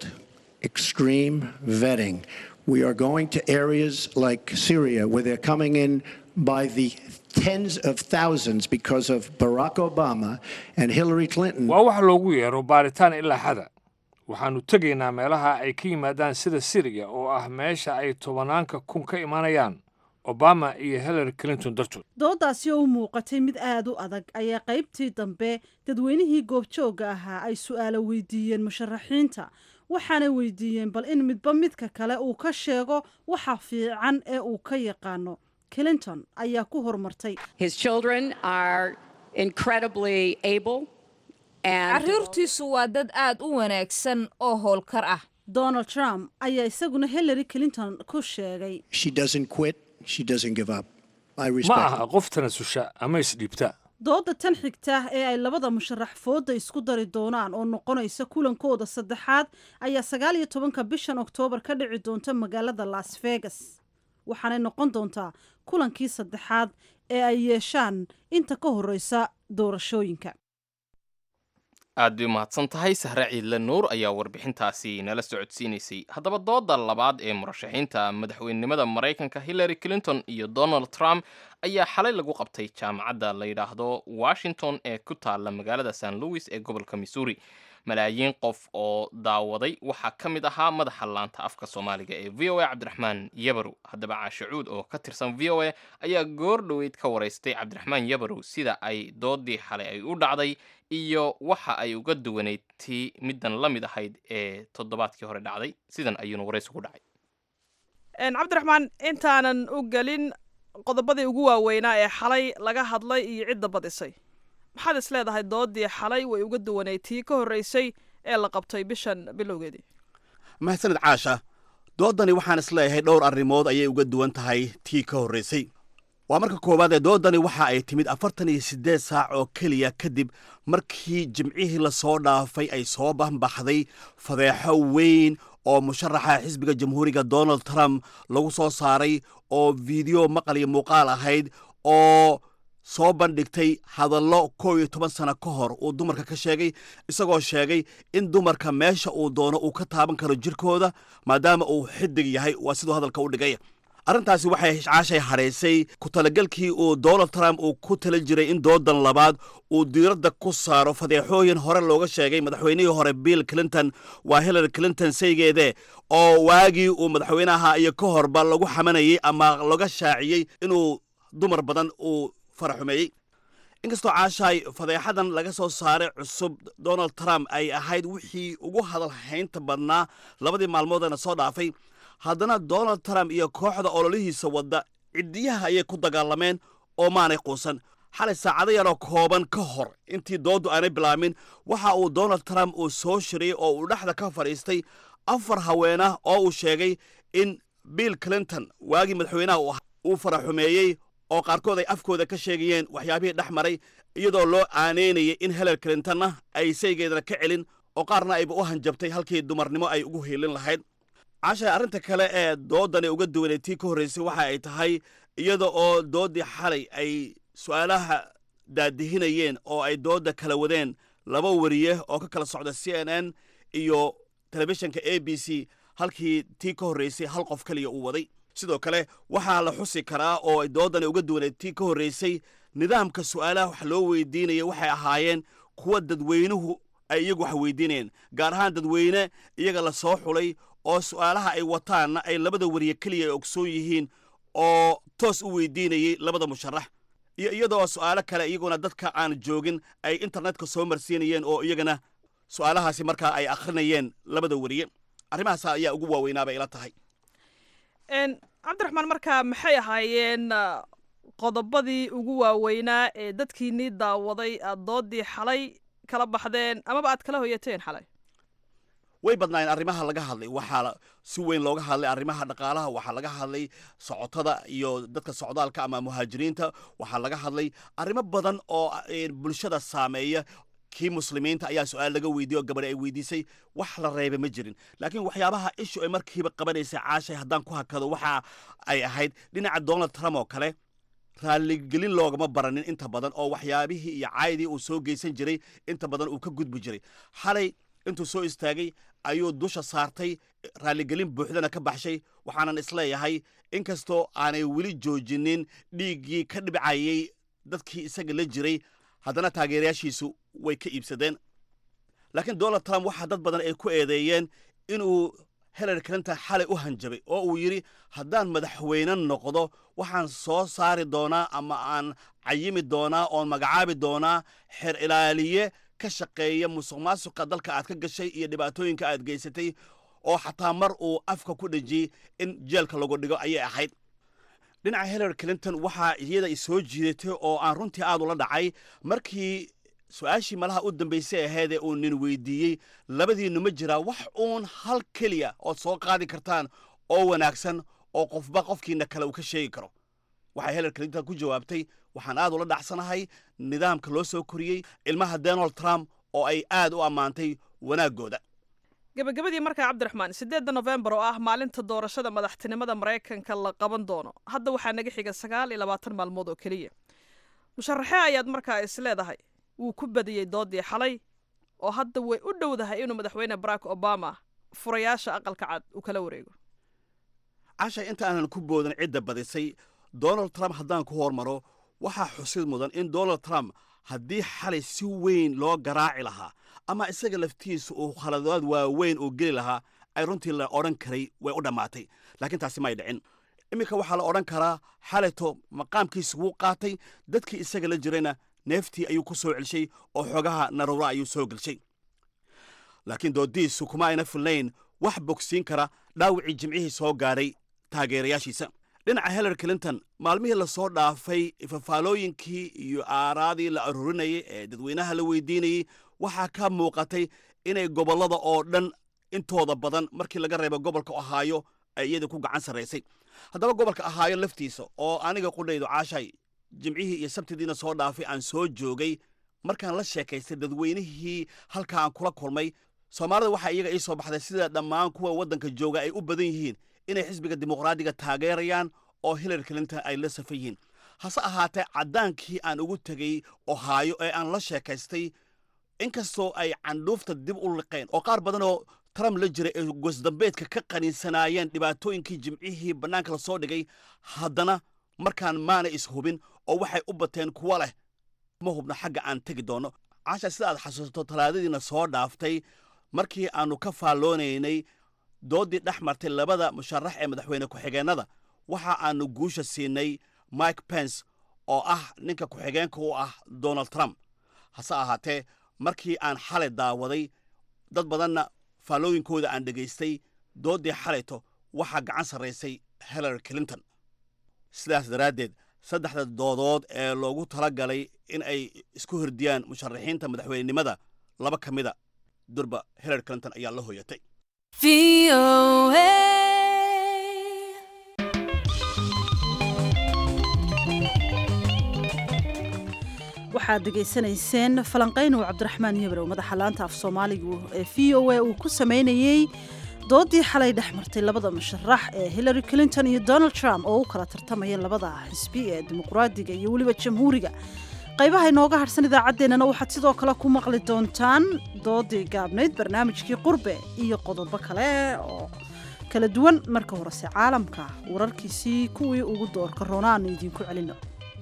extreme vetting. We are going to areas like Syria where they're coming in by the tens of thousands because of Barack Obama and Hillary Clinton. waa wax loogu yeero baaritaan ilaa xada waxaannu tegaynaa meelaha ay ka yimaadaan sida siriya oo ah meesha ay tobanaanka kun ka imanayaan obama iyo hillary clinton dartood dooddaasi oo u muuqatay mid aad u adag ayaa qaybtii dambe dadweynihii goobjoogga ahaa ay su'aalo weydiiyeen musharaxiinta waxaanay weydiiyeen bal in midba midka kale uu ka sheego waxa fiican ee uu ka yaqaano clinton ayaa ku horumartay His children are incredibly able and carruurtiisu waa dad aad u wanaagsan oo howlkar ah donald trump ayaa isaguna hillary clinton ku sheegay She doesn't quit, she doesn't give up. I ma respect aha qof tanasusha ama isdhiibta doodda tan xigta ee ay labada musharax fooda isku dari doonaan oo noqonaysa kulankooda saddexaad ayaa sagaal iyo tobanka bishan oktoobar ka dhici doonta magaalada las vegas waxaanay noqon doontaa kulankii saddexaad ee ay yeeshaan inta ka horreysa doorashooyinka aad bay umahadsan tahay sahre ciidle nuur ayaa warbixintaasi nala socodsiinaysay haddaba dooda labaad ee murashaxiinta madaxweynenimada maraykanka hillary clinton iyo donald trump ayaa xalay lagu qabtay jaamacadda la yidhaahdo washington ee ku taalla magaalada st louis ee gobolka missouri malaayiin qof oo daawaday waxaa ka mid ahaa madaxa laanta afka soomaaliga ee v o a cabdiraxmaan yabarow haddaba caashacuud oo ka tirsan v o a ayaa goor dhoweyd ka waraystay cabdiraxmaan yabarow sida ay doodii xalay ay u dhacday iyo waxa ay uga duwanayd tii middan la mid ahayd ee toddobaadkii hore dhacday sidan ayuuna waraysi ku dhacay cabdiraxmaan intaanan u gelin qodobadii ugu waaweynaa ee xalay laga hadlay iyo cidda badisay maxaad is leedahay doodii xalay way uga duwanayd tii ka horreysay ee la qabtay bishan bilowgeedii mahadsanid caasha doodani waxaan is leeyahay dhowr arrimood ayay uga duwan tahay tii ka horraysay waa marka koowaad ee doodani waxa ay timid afartan iyo siddeed saac oo keliya kadib markii jimcihii lasoo dhaafay ay soo banbaxday fadeexo weyn oo musharaxa xisbiga jamhuuriga donald trump lagu soo saaray oo fiideo maqal iyo muuqaal ahayd oo soo bandhigtay hadallo kow iyo toban sano ka hor uu dumarka ka sheegay isagoo sheegay in dumarka meesha uu doono uu ka taaban karo jirkooda maadaama uu xidig yahay waa siduu hadalka u dhigay arrintaasi waxay caashay hadhaysay ku talagelkii uu donald trump uu ku tala jiray in doodan labaad uu diiradda ku saaro fadeexooyin hore looga sheegay madaxweynihii hore bill clinton waa hillary clinton saygeede oo waagii uu madaxweynaha iyo ka horba lagu xamanayey ama laga shaaciyey inuu dumar badan uu faraxumeeyey inkastoo caashaay fadeexadan laga soo saaray cusub donald trump ay ahayd wixii ugu hadalhaynta badnaa labadii maalmoodana soo dhaafay haddana donald trump iyo kooxda ololihiisa wadda ciddiyaha ayay ku dagaalameen oo maanay quusan xalay saacado yaroo kooban ka hor intii dooddu aanay bilaamin waxa uu donald trump uu soo shiriyey oo uu dhexda ka fadhiistay afar haweenah oo uu sheegay in bill clinton waagii madaxweynaha uu faraxumeeyey oo qaarkood ay afkooda ka sheegayeen waxyaabihii dhex maray iyadoo loo aaneynayay in hillary clintonna ay saygeedana ka celin oo qaarna ayba u hanjabtay halkii dumarnimo ay ugu hiilin lahayd cashay arrinta kale ee doodani uga duwanay tii ka horraysay waxa ay tahay iyada oo dooddii xalay ay su'aalaha daadihinayeen oo ay doodda kala wadeen laba wariye oo ka kala socda c n n iyo telefishinka a b c halkii tii ka horraysay hal qof keliya uu waday sidoo kale waxaa la xusi karaa oo ay doodani uga duwaneed tii ka horraysay nidaamka su'aalaha wax loo weydiinaya waxay ahaayeen kuwa dadweynuhu ay iyagu wax weydiinayeen gaar ahaan dadweyne iyaga la soo xulay oo su'aalaha ay wataanna ay labada wariye keliya ay ogsoon yihiin oo toos u weydiinayey labada musharax iyo iyadoo su'aalo kale iyaguna dadka aan joogin ay internetka soo marsiinayeen oo iyagana su'aalahaasi markaa ay akhrinayeen labada wariye arrimahaas ayaa ugu waaweynaaba ila tahay cabdiraxmaan markaa maxay ahaayeen qodobadii ugu waaweynaa ee dadkiinii daawaday aad doodii xalay kala baxdeen amaba aad kala hoyateen xalay way badnaayeen arrimaha laga hadlay waxaa si weyn looga hadlay arrimaha dhaqaalaha waxaa laga hadlay socotada iyo dadka socdaalka ama muhaajiriinta waxaa laga hadlay arrimo badan oo bulshada saameeya kii muslimiinta ayaa su-aal laga weydiiye oo gabadhi ay weydiisay wax la reeba ma jirin laakiin waxyaabaha ishu ay markiiba qabanaysay caashay haddaan ku hakado waxa ay ahayd dhinaca donald trump oo kale raalligelin loogama baranin inta badan oo waxyaabihii iyo caydii uu soo geysan jiray inta badan uu ka gudbi jiray xalay intuu soo istaagay ayuu dusha saartay raalligelin buuxdana ka baxshay waxaanan isleeyahay inkastoo aanay weli joojinin dhiiggii ka dhibcayay dadkii isaga la jiray haddana taageerayaashiisu way ka iibsadeen laakiin donald trump waxaa dad badan ay ku eedeeyeen inuu hillary clinton xalay u hanjabay oo uu yidhi haddaan madaxweyne noqdo waxaan soo saari doonaa ama aan cayimi doonaa oon magacaabi doonaa xer ilaaliye ka shaqeeya musuq maasuqa dalka aad ka gashay iyo dhibaatooyinka aad geysatay oo xataa mar uu afka ku dhejiyey in jeelka lagu dhigo ayay ahayd dhinaca hillary clinton waxaa iyada i soo jiidatay oo aan runtii aad ula dhacay markii su-aashii malaha u dambaysay ahaydee uu nin weydiiyey labadiinnu ma jiraa wax uun hal keliya ood soo qaadi kartaan oo wanaagsan oo qofba qofkiina kale uu ka sheegi karo waxay hillary clinton ku jawaabtay waxaan aad ula dhacsanahay nidaamka loo soo koriyey ilmaha donald trump oo ay aad u ammaantay wanaaggooda gebagabadii markaa cabdiraxmaan siddeedda nofembar oo ah maalinta doorashada madaxtinimada maraykanka la qaban doono hadda waxaa naga xiga sagaal iyo labaatan maalmood oo keliya musharaxee ayaad markaa is leedahay wuu ku badiyey doodii xalay oo hadda way u dhowdahay inuu madaxweyne barack obama furayaasha aqalka cad uu kala wareego cashay inta aanan ku boodan cidda badisay donald trump haddaan ku hormaro waxaa xusid mudan in donald trump haddii xalay si weyn loo garaaci lahaa ama isaga laftiisa uu khaladaad waaweyn uu geli lahaa ay runtii la odhan karay way u dhammaatay laakiin taasi may dhicin iminka waxaa la odhan karaa xalayto maqaamkiisa wuu qaatay dadkii isaga la jirayna neeftii ayuu ku soo celshay oo xoogaha naruura ayuu soo gelshay laakiin doodiisu kuma ayna filnayn wax bogsiin kara dhaawicii jimcihii soo gaadhay taageerayaashiisa dhinaca hillary clinton maalmihii lasoo dhaafay fafaalooyinkii iyo aaraadii la aruurinayay ee dadweynaha la weydiinayey waxaa ka muuqatay inay gobollada oo dhan intooda badan markii laga reebo gobolka ohaayo ay iyada ku gacan sarraysay haddaba gobolka ohaayo laftiisa oo aniga qudhaydu caashay jimcihii iyo sabtidiina soo dhaafay aan soo joogay markaan la sheekaystay dadweynihii halkaa aan kula kulmay soomaalida waxaa iyaga ii soo baxday sida dhammaan kuwa waddanka jooga ay u badan yihiin inay xisbiga dimuqraadiga taageerayaan oo hillary clinton ay la safan yihiin hase ahaatee caddaankii aan ugu tegey ohaayo ee aan la sheekaystay inkastoo ay candhuufta dib u liqeen oo qaar badanoo trump la jiray ay gosdambeedka ka qaniinsanaayeen dhibaatooyinkii jimcihii bannaanka la soo dhigay haddana markaan maana ishubin oo waxay u bateen kuwa leh ma hubno xagga aan tegi doonno caasha sida aad xasuusato talaadadiina soo dhaaftay markii aannu ka faalloonaynay dooddii dhex martay labada musharax ee madaxweyne ku-xigeennada waxa aannu guusha siinay mike pence oo ah ninka ku-xigeenka u ah donald trump hase ahaatee markii aan xalay daawaday dad badanna faallooyinkooda aan dhegaystay dooddii xalayto waxaa gacan sarraysay hillary clinton sidaas daraaddeed saddexda doodood ee loogu tala galay in ay isku hordiyaan musharaxiinta madaxweynenimada laba ka mida durba hillary clinton ayaa la hooyatay waxaad degaysanayseen falanqayn uu cabdiraxmaan yabrow madaxa laanta af soomaaligu ee v o a uu ku sameynayey doodii xalay dhex martay labada musharax ee hillary clinton iyo donald trump oo u kala tartamayeen labada xisbi ee dimuqraadiga iyo weliba jamhuuriga qaybaha inooga harhsan idaacaddeenana waxaad sidoo kale ku maqli doontaan doodii gaabnayd barnaamijkii qurbe iyo qodobo kale oo kala duwan marka horese caalamka wararkiisii kuwii ugu doorka roona aanu idiinku celino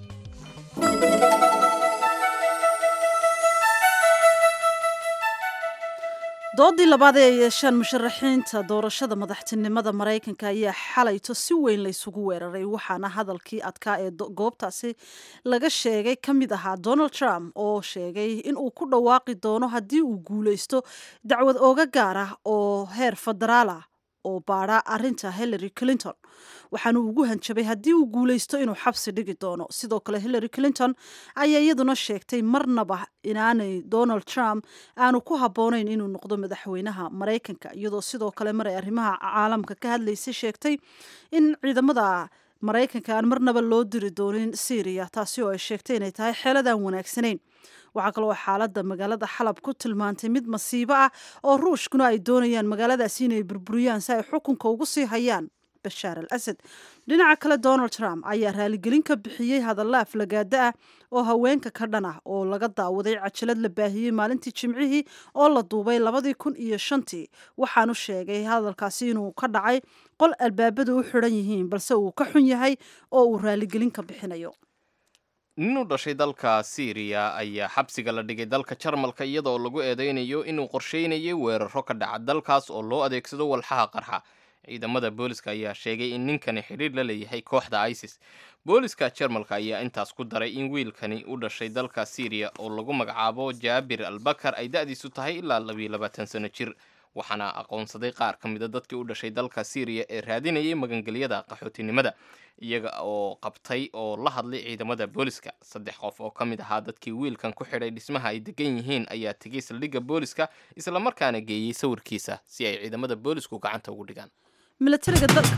doodii labaad ee ay yeeshaan musharaxiinta doorashada madaxtinimada maraykanka ayaa xalayto si weyn laysugu weeraray waxaana hadalkii adkaa ee goobtaasi laga sheegay ka mid ahaa donald trump oo sheegay in uu ku dhawaaqi doono haddii uu guulaysto dacwad ooga gaar ah oo heer federaal ah oo baadha arinta hillary clinton waxaanu ugu hanjabay haddii uu guulaysto inuu xabsi dhigi doono sidoo kale hillary clinton ayaa iyaduna sheegtay marnaba inaanay donald trump aanu ku habboonayn inuu noqdo madaxweynaha maraykanka iyadoo sidoo kale mar ay arrimaha caalamka ka hadlaysay sheegtay in ciidamada maraykanka aan marnaba loo diri doonin syriya taasi oo ay sheegtay inay tahay xeeladaan wanaagsanayn waxaa kaloo xaaladda magaalada xalab ku tilmaantay mid masiibo ah oo ruushkuna ay doonayaan magaaladaasi inay burburiyaan si ay xukunka ugu sii hayaan bashaar al asad dhinaca kale donald trump ayaa raaligelin ka bixiyey hadalla aflagaada ah oo haweenka ka dhan ah oo laga daawaday cajalad la baahiyey maalintii jimcihii oo la duubay labadii kun iyo shantii waxaanu sheegay hadalkaasi inuu ka dhacay qol albaabadu u xidhan yihiin balse uu ka xun yahay oo uu raaligelin ka bixinayo nin u dhashay dalka syriya ayaa xabsiga la dhigay dalka jarmalka iyadoo lagu eedeynayo inuu qorsheynayay weeraro ka dhaca dalkaas oo loo adeegsado walxaha qarxa ciidamada booliska ayaa sheegay in ninkani xidhiir la leeyahay kooxda isis booliska jarmalka ayaa intaas ku daray in wiilkani u dhashay dalka syriya oo lagu magacaabo jaabir albakar ay da-diisu tahay ilaa labiyo labaatan sano jir waxaana aqoonsaday qaar ka mida dadkii u dhashay dalka syriya ee raadinayay magangelyada qaxootinimada iyaga oo qabtay oo la hadlay ciidamada booliska saddex qof oo ka mid ahaa dadkii wiilkan ku xidhay dhismaha ay degan yihiin ayaa tegay saldhigga booliska islamarkaana geeyey sawirkiisa si ay ciidamada boolisku gacanta ugu dhigaan milatariga dalka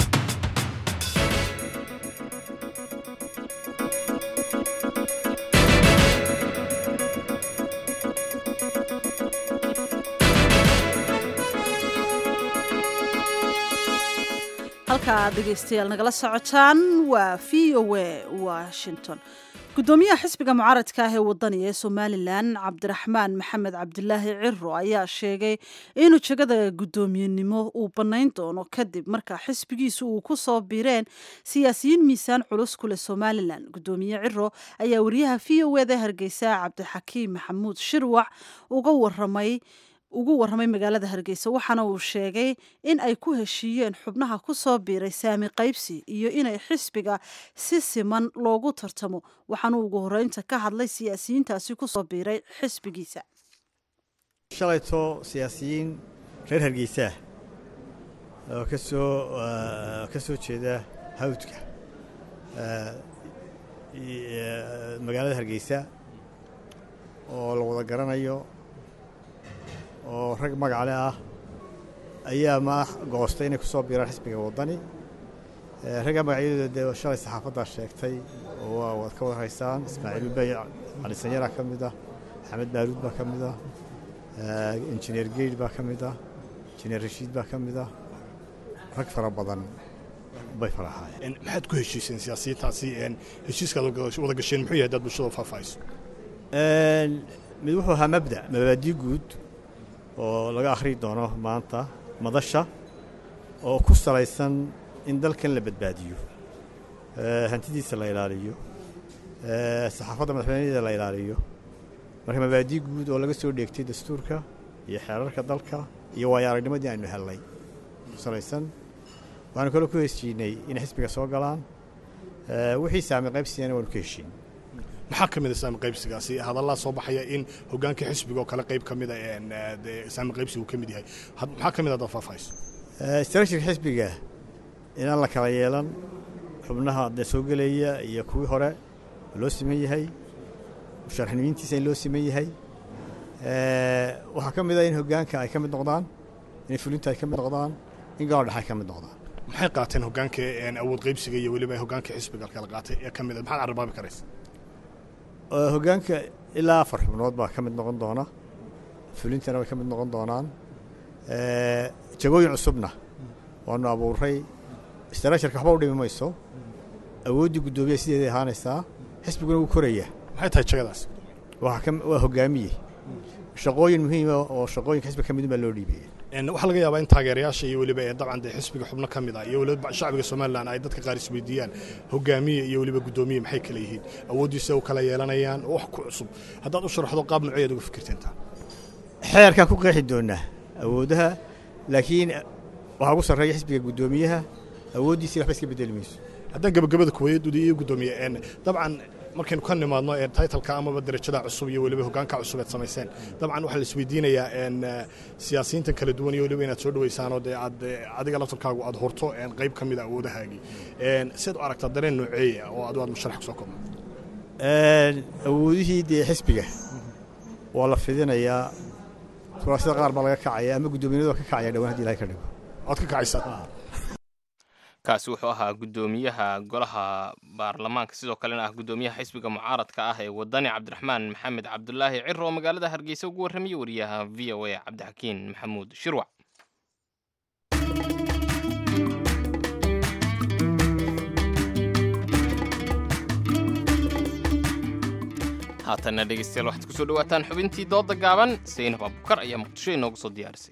halka aad dhegaystayaal nagala socotaan waa v o a washington gudoomiyaha xisbiga mucaaradka ah ee wadaniga ee somalilan cabdiraxmaan maxamed cabdilaahi ciro ayaa sheegay inuu jegada guddoomiyenimo uu bannayn doono kadib marka xisbigiisu uu ku soo biireen siyaasiyiin miisaan culus ku leh somalilan gudoomiye ciro ayaa wariyaha v o eda hargeysa cabdixakiim maxamuud shirwac uga waramay ugu warramay magaalada hargeysa waxaana uu sheegay in ay ku heshiiyeen xubnaha ku soo biiray saami qaybsi iyo inay xisbiga si siman loogu tartamo waxaanu ugu horeynta ka hadlay siyaasiyiintaasi ku soo biiray xisbigiisa shalayto siyaasiyiin reer hargeysaah oo kasoo ka soo jeeda hawdka magaalada hargeysa oo la wada garanayo oo rag magacale ah ayaa ma goostay inay ku soo biiraan xisbiga waddani ragga magacyadooda dee shalay saxaafaddaa sheegtay oo waad ka warhaysaan ismaaciil ubey cali sanyaraa ka mid ah maxamed baaruud baa ka mid ah injineer geyd baa ka mid ah injineer rashiid baa ka mid ah rag fara badan bay faraxaayeen maxaad ku heshiiseen siyaasiyiintaasi heshiiskaad wada gasheen muxuu yahay dad bulshada faahfaahayso mid wuxuu ahaa mabda mabaadii guud oo laga akhri doono maanta madasha oo ku salaysan in dalkan la badbaadiyo hantidiisa la ilaaliyo saxaafadda madaxweynadeeda la ilaaliyo marka mabaadii guud oo laga soo dheegtay dastuurka iyo xeerarka dalka iyo waayo aragnimadii aynu hellay ku salaysan waxaanu kaloo ku heshiinay inay xisbiga soo galaan wixii saami qaybsigana waanu ka heshiin maxaa ka mid a saami qaybsigaasi hadallaa soo baxaya in hogaanka xisbiga oo kale qayb ka mida saami qaybsigu ka mid yahay maxaa ka mid a dad faahfaahayso istraatijiga xisbiga inaan la kala yeelan xubnaha dee soo gelaya iyo kuwii hore loo siman yahay musharaxnimiintiisa in loo siman yahay waxaa ka mid ah in hoggaanka ay ka mid noqdaan in fulinta ay ka mid noqdaan in galo dhexe ay ka mid noqdaan maxay qaateen hoggaanka awood qaybsiga iyo weliba hoggaanka xisbiga kala qaatay ee ka mid a maxaad carabaabi karaysa hoggaanka ilaa afar xubnood baa ka mid noqon doona fulintana way ka mid noqon doonaan jagooyin cusubna waanu abuuray istaraasharka waxba u dhimi mayso awooddii guddoomiya sideeday ahaanaysaa xisbiguna wuu koraya maxay tahay jagadaas waa hogaamiye shaqooyin muhiima oo shaqooyinka xisbiga ka midun baa loo dhiibaya waxaa laga yaabaa in taageerayaasha iyo weliba dabcan dee xisbiga xubno ka mid ah iyo weliba shacbiga somalilan ay dadka qaar isweydiiyaan hogaamiye iyo weliba guddoomiye maxay kala yihiin awooddiisa u kala yeelanayaan oo wax ku cusub haddaad u sharaxdo qaab nooceed uga fikirteentaa xeerkaa ku qeexi doonaa awoodaha laakiin waxaa ugu sarreeya xisbiga guddoomiyaha awooddiisii waxba iska bedeli mayso haddaan gabagabada kuwayaduudi iyo guddoomiye dabcan markaynu ka nimaadno taytalka amaba darajada cusub iyo weliba hoggaanka cusub eed samayseen dabcan waxaa la isweydiinayaa siyaasiyiintan kala duwan iyo weliba inaad soo dhawaysaanoo dee aad adiga laftarkaagu aad horto qayb ka mid a awoodahaagii siad u aragtaa dareen nooceeya oo adu aad musharax kusoo koobno awoodihii dee xisbiga waa la fidinayaa kuraasada qaar baa laga kacaya ama guddoominadu waa ka kacaya dhawaan hadii ilahay ka dhigo oad ka kacaysaa kaasi wuxuu ahaa guddoomiyaha golaha baarlamaanka sidoo kalena ah guddoomiyaha xisbiga mucaaradka ah ee wadani cabdiraxmaan maxamed cabdulaahi ciro oo magaalada hargeysa ugu warramayay wariyaha v o a cabdixakiin maxamuud shirwac haatanna dhegeystayaal waxaad kusoo dhawaataan xubintii dooda gaaban saynab abukar ayaa muqdisho inoogu soo diyaarisay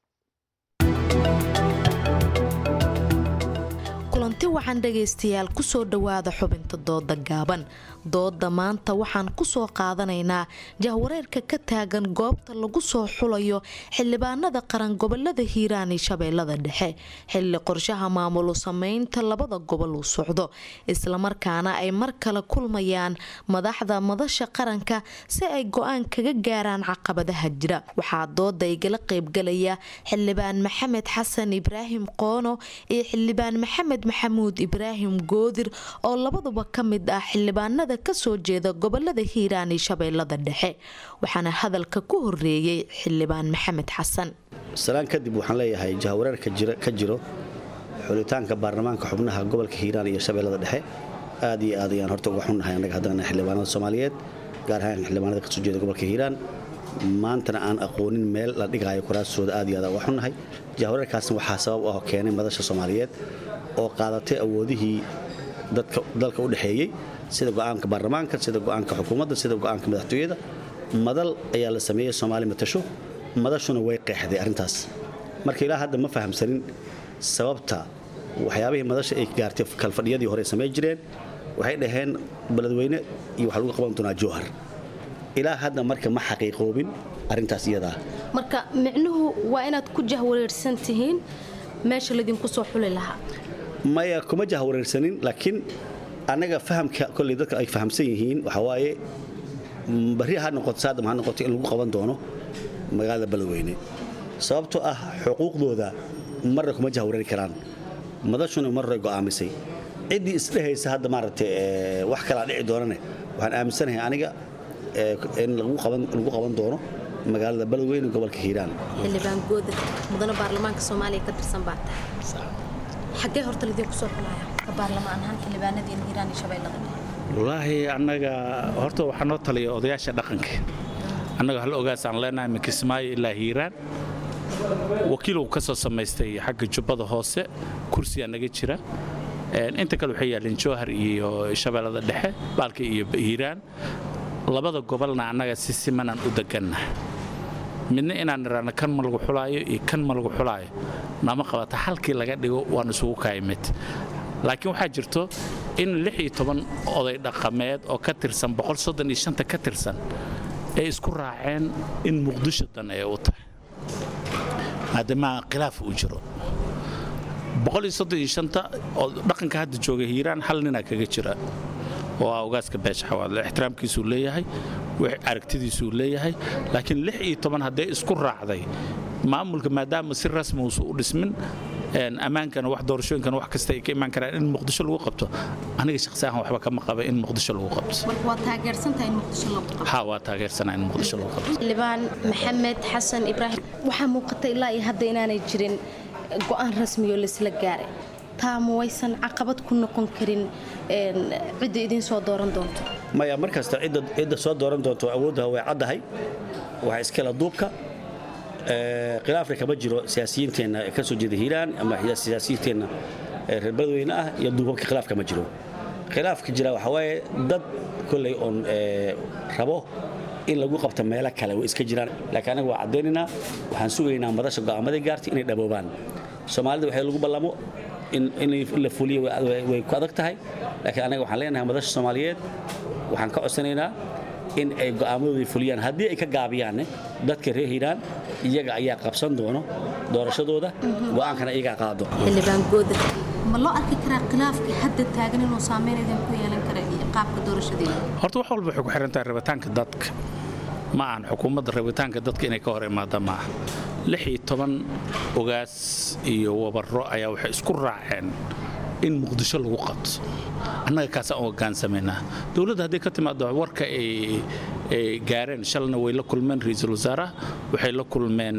kulanti waxaan dhegaystayaal kusoo dhowaada xubinta dooda gaaban dooda maanta waxaan kusoo qaadanaynaa jahwareerka ka taagan goobta lagu soo xulayo xildhibaanada qaran gobolada hiiraan iyo shabeellada dhexe xilli qorshaha maamulu sameynta labada gobol uu socdo islamarkaana ay mar kale kulmayaan madaxda madasha qaranka si ay go-aan kaga gaaraan caqabadaha jira waxaa dooda igala qeybgalaya xildhibaan maxamed xasan ibraahim qoono iyo xildhibaan maxamed maxamuud ibraahim goodir oo labaduba ka mid ah xildhibaanada kasoo jeeda gobolada hiiraan iyo shabeellada dhexe waxaana hadalka ku horeeyey xildhibaan maxamed xasan salaan kadib waxaan leeyahay jahawareerka ka jiro xulitaanka baarlamaanka xubnaha gobolka hiiraan iyo shabeellada dhexe aad iyo aad ayaan horta uga xunnahay annaga haddana xildhibaanada soomaaliyeed gaar ahaan xildhibaanada kasoo jeeda gobolka hiiraan maantana aan aqoonin meel la dhigaayo kuraastooda aad iyo aad uga xunnahay jahawareerkaasna waxaa sabab ah keenay madasha soomaaliyeed oo qaadatay awoodihii dalka u dhexeeyey sida go'aanka baarlamaanka sida go'aanka xukuumadda sida go'aanka madaxtooyada madal ayaa la sameeyey soomaali matasho madashuna way qeexday arrintaas marka ilaa hadda ma fahamsanin sababta waxyaabihii madasha ay gaartay kalfadhiyadii hore samey jireen waxay dhaheen beledweyne iyo waxaa lagu qaban doonaa jowhar ilaa hadda marka ma xaqiiqoobin arrintaas iyadaa marka micnuhu waa inaad ku jahwareersan tihiin meesha laydinku soo xuli lahaa maya kuma jahwareersanin laakiin annaga fahamka kolley dadka ay fahamsan yihiin waxaa waaye barri ha noqoto saadam ha noqoto in lagu qaban doono magaalada beledweyne sababtoo ah xuquuqdooda marna kuma jahwareeri karaan madashuna marray go'aamisay ciddii isdhehaysa hadda maaragtay wax kalaa dhici doonane waxaan aaminsanahay aniga in lagu qaban doono magaalada beledweyne gobolka hiiraan xildhibaan goodir mudane baarlamaanka soomaaliya ka tirsan baa tahay xaggee horta lidinku soo xulaya ka baarlamaan ahaan xildhibaanadiina hiiraan iyo shabeellada wallaahi annaga horta waxaa noo taliya odayaasha dhaqanka annaga hal ogaasaan leenahay min kismaayo ilaa hiiraan wakiiluu ka soo samaystay xagga jubbada hoose kursiyaa naga jira inta kale waxay yaalleen jowhar iyo shabeellada dhexe baalka iyo hiiraan labada gobolna annaga si simanaan u degannaha midna inaan nidhaahno kan ma lagu xulaayo iyo kan ma lagu xulaayo nama qabata halkii laga dhigo waan isugu kaayimid laakiin waxaa jirto in lix iyo toban oday dhaqameed oo ka tirsan boqol soddon iyo shanta ka tirsan ay isku raaceen in muqdisho dan ay u tahay maadaama khilaaf uu jiro boqol iyo soddon iyo shanta oo dhaqanka hadda jooga hiiraan hal ninaa kaga jira oo ah ogaaska beesha xawaadle ixtiraamkiisuu leeyahay aragtidiisuu leeyahay laakiin lix iyo toban hadday isku raacday maamulka maadaama si rasmi uusu u dhismin ammaankana wax doorashooyinkana wax kasta ay ka imaan karaan in muqdisho lagu qabto aniga shakhsi ahaan waxba kama qaba in muqdisho lagu qabto waa taageersantahay in muqdisho lagu qabto ha waa taageersanaa in muqdisho lagu qabto xildhibaan maxamed xasan ibraahim waxaa muuqata ilaa iyo hadda inaanay jirin go-aan rasmiyo laisla gaaray taa ma waysan caqabad ku noqon karin cidda idiin soo dooran doonto maya mar kasta cidda soo dooran doonto awooddaha way caddahay waxaa iskala duubka khilaafka kama jiro siyaasiyiinteenna ee ka soo jeeda hiiraan ama siyaasiyiinteenna reer badweyne ah iyo duubabka khilaaf kama jiro khilaafka jira waxaa waaye dad kolley oon rabo in lagu qabto meelo kale way iska jiraan laakiin anaga waa caddaynaynaa waxaan sugaynaa madasha go'aamaday gaartay inay dhaboobaan soomaalida waxay lagu ballamo in la fuliyo way ku adag tahay laakiin anaga waxaan leenahay madasha soomaaliyeed waxaan ka codsanaynaa in ay go'aamadooda fuliyaan haddii ay ka gaabiyaanne dadka reer hiiraan iyaga ayaa qabsan doono doorashadooda go'aankana iyagaa qaado xildhibaan gooda ma loo arki karaa khilaafkii hadda taagan inuu saameyn idin ku yeelan kara iyo qaabka doorashadeeda horta wax walba waxay ku xiran tahay rabitaanka dadka ma ahan xukuumadda rabitaanka dadka inay ka hor imaada ma aha lix iyo toban ogaas iyo wabaro ayaa waxay isku raaceen in muqdisho lagu qabto annaga kaasaan u hogaansamaynaa dowladda hadday ka timaado warka ay gaareen shalna way la kulmeen ra-iisul wasaaraha waxay la kulmeen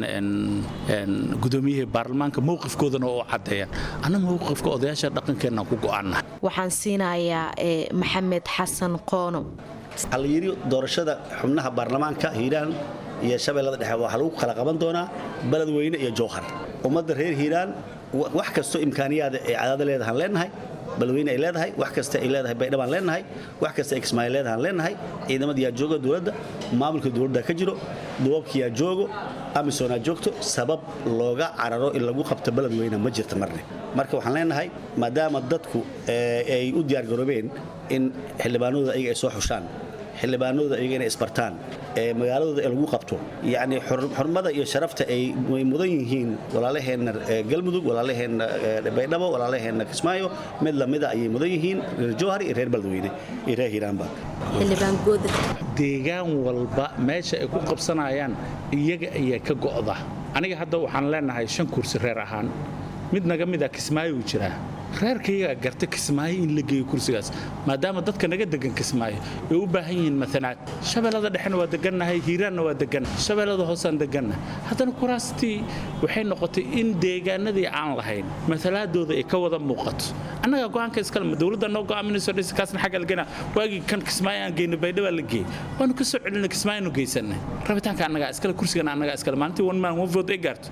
gudoomiyihii baarlamaanka mowqifkoodana oo caddeeyaan anna mowqifka odayaasha dhaqankeenna ku go'aana waxaan siinayaa maxamed xasan qoono waxaa la yidhi doorashada xubnaha baarlamaanka hiiraan iyo shabeellada dhexe waxaa lagu kala qaban doonaa beledweyne iyo jowhar ummadda reer hiiraan wax kastoo imkaaniyaada ay cadaada leedahaan leenahay beledweyne ay leedahay wax kasta ay leedahay baydhabaan leenahay wax kasta ay kismaayo leedahaan leenahay ciidamadiyaa jooga dowladda maamulka dowladda ka jiro duwabkiyaa joogo amisoonaa joogto sabab looga cararo in lagu qabto beledweyne ma jirta marne marka waxaan leenahay maadaama dadku ay u diyaargaroobeen in xildhibaanadooda ayaga ay soo xushaan xildhibaanadooda ayaga inay isbartaan magaaladooda ee lagu qabto yacni xurmada iyo sharafta ay way mudan yihiin walaalaheenna galmudug walaalaheenna baydhabo walaalaheenna kismaayo mid lamida ayay mudan yihiin reer jowhar iyo reer beledweyne iyo reer hiiraanba xildhibaan gooda deegaan walba meesha ay ku qabsanayaan iyaga ayaa ka go'da aniga hadda waxaan leenahay shan kursi reer ahaan mid naga mida kismaayo uu jiraa reerkaygaa garta kismaayo in la geeyo kursigaas maadaama dadka naga degan kismaayo ay u baahan yihiin matanaad shabeellada dhexena waa degannahay hiiraanna waa degan shabeellada hoosaan deganna haddana kuraastii waxay noqotay in deegaanadii aan lahayn matalaadooda ay ka wada muuqato annaga go'aanka iskale dowladda noo go'aaminayso dhis kaasna xagga lagena waagii kan kismaayo aan geyno baydhaba la geeyey waanu ka soo celinay kismaayonu geysanay rabitaanka annagaa iskale kursigana annagaa iskale maalintii one man one vote ay gaarto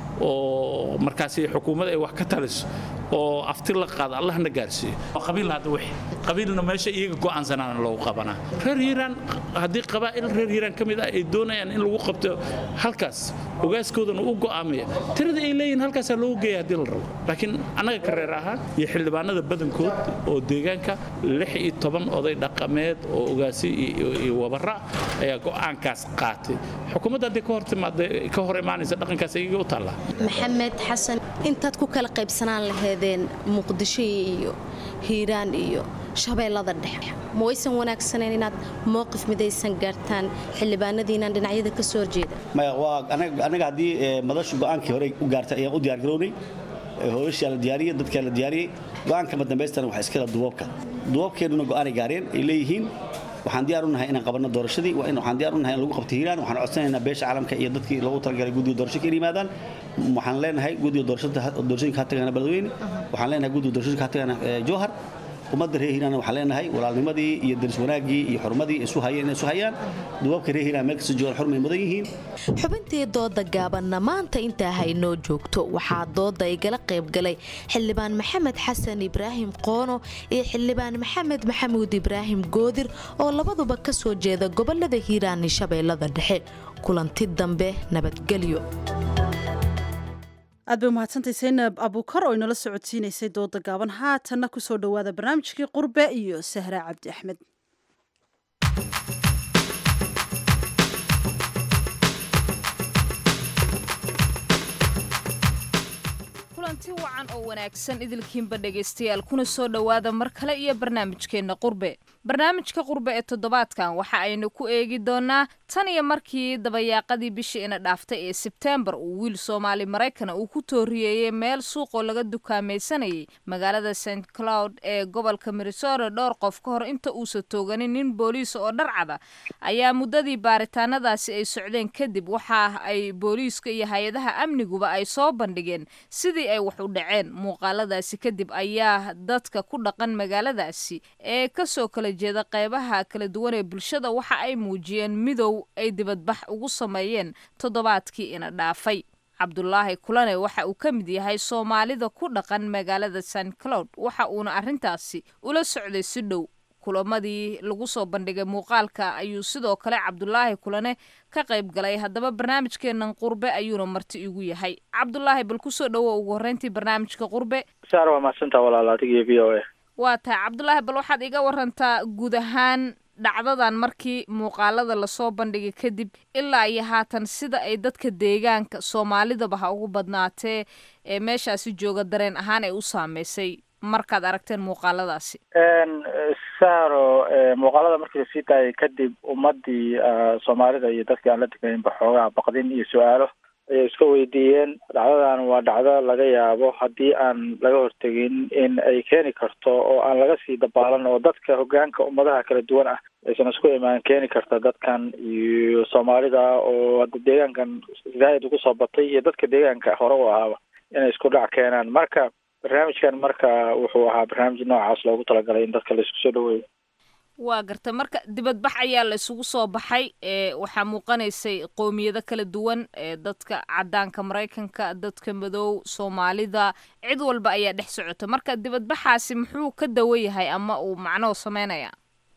oo markaasi xukuumad ay wax ka taliso oo afti la qaado allahna gaarsiiyo qabiil hadda wixii qabiilna meesha iyaga go'aansanaana loogu qabanaa reer hiiraan haddii qabaa'il reer hiiraan ka mid ah ay doonayaan in lagu qabto halkaas ogaaskoodana u go'aamaya tirada ay leeyihin halkaasaa loogu geeya haddii la rabo laakiin annaga ka reer ahaan iyo xildhibaanada badankood oo deegaanka lix iyo toban oday dhaqameed oo ogaasi iyo wabara ayaa go'aankaas qaatay xukuumadda haddii ka hor timaada ka hor imaanaysa dhaqankaas iyaga u taallaa maxamed xasan intaad ku kala qaybsanaan laheedeen muqdisho iyo hiiraan iyo shabeellada dhexe ma waysan wanaagsanayn inaad mowqif midaysan gaartaan xildhibaanadiinaan dhinacyada ka soo horjeeda maya waa anaga haddii madashu go'aankii hore u gaartay ayaan u diyaargarownay hooyashaa la diyaariyey dadkaa la diyaariyey go'aanka madambaystana waxaa iskala duwabka duwabkeennuna go'aanay gaareen ay leeyihiin waxaan diyaar u nahay inaan qabanno doorashadii waxaan diyaar u nahay in lagu qabto hiiraan waxaan codsanaynaa beesha caalamka iyo dadkii loogu talagalay guddiga doorasho ka yimaadaan waxaan leenahay guddiga doorashooyinka ha tagana beledweyne waxaan leenahay guddiga doorashooyinka ha tagana jowhar ummadda reer hiiraan waxaan leenahay walaalnimadii iyo daris wanaaggii iyo xurmadii isu hayeen inay isu hayaan duwabka reer hiiraan meel kasta joogaan xurmay mudan yihiin xubintii dooda gaabanna maanta intaa haynoo joogto waxaa dooda igala qaybgalay xildhibaan maxamed xasan ibraahim qoono iyo xildhibaan maxamed maxamuud ibraahim goodir oo labaduba ka soo jeeda gobolada hiiraan iyo shabeellada dhexe kulanti dambe nabadgelyo aad bay umahadsantahay saynab abuukar oo inala socodsiinaysay dooda gaaban haatanna ku soo dhowaada barnaamijkii qurbe iyo sahraa cabdi axmed kulanti wacan oo wanaagsan idilkiinba dhegaystayaal kuna soo dhowaada mar kale iyo barnaamijkeenna qurbe barnaamijka qurbe ee toddobaadkan waxa aynu ku eegi doonaa tan iyo markii dabayaaqadii bishii ina dhaaftay ee sebtembar uu wiil soomaali maraykana uu ku tooriyeeyey meel suuqoo laga dukaamaysanayay magaalada st cloud ee gobolka minnesota dhowr qof ka hor inta uusa tooganin nin booliis oo dharcada ayaa muddadii baaritaanadaasi ay socdeen kadib waxa ay booliiska iyo hay-adaha amniguba ay soo bandhigeen sidii ay wax u dhaceen muuqaaladaasi kadib ayaa dadka ku dhaqan magaaladaasi ee kasoo kala jeeda qeybaha kala duwan ee bulshada waxa ay muujiyeen midow ay dibadbax ugu sameeyeen toddobaadkii ina dhaafay cabdulaahi kulane waxa uu ka mid yahay soomaalida ku dhaqan magaalada st cloud waxa uuna arrintaasi ula socday si dhow kulamadii lagu soo bandhigay muuqaalka ayuu sidoo kale cabdulaahi kulane ka qayb galay haddaba barnaamijkeenan qurbe ayuuna marti igu yahay cabdulaahi bal kusoo dhowo ugu horreyntii barnaamijka qurbe saar waa mahadsantaa walaal adiga v o a waa tahay cabdulaahi bal waxaad iga warantaa guud ahaan dhacdadan markii muuqaalada lasoo bandhigay kadib ilaa iyo haatan sida ay dadka deegaanka soomaalidaba ha ugu badnaatee ee meeshaasi jooga dareen ahaan ay u saameysay markaad aragteen muuqaaladaasi saaro muuqaalada markii lasii daayay kadib ummadii soomaalida iyo dadkii aan la degaynba xoogaa baqdin iyo su-aalo ayay iska weydiiyeen dhacdadan waa dhacdo laga yaabo haddii aan laga hortegin in ay keeni karto oo aan laga sii dabaalan oo dadka hogaanka ummadaha kala duwan ah aysan isku imaan keeni karta dadkan iyo soomaalida oo hadda deegaankan zaaid ugu soo batay iyo dadka deegaanka hore u ahaaba inay isku dhac keenaan marka barnaamijkan marka wuxuu ahaa barnaamij noocaas loogu talagalay in dadka la isku soo dhaweeyo waa garta marka dibadbax ayaa la isugu soo baxay ee waxaa muuqanaysay qowmiyado kala duwan ee dadka cadaanka maraykanka dadka madow soomaalida cid walba ayaa dhex socota marka dibadbaxaasi muxuu ka dawo yahay ama uu macnoo sameynaya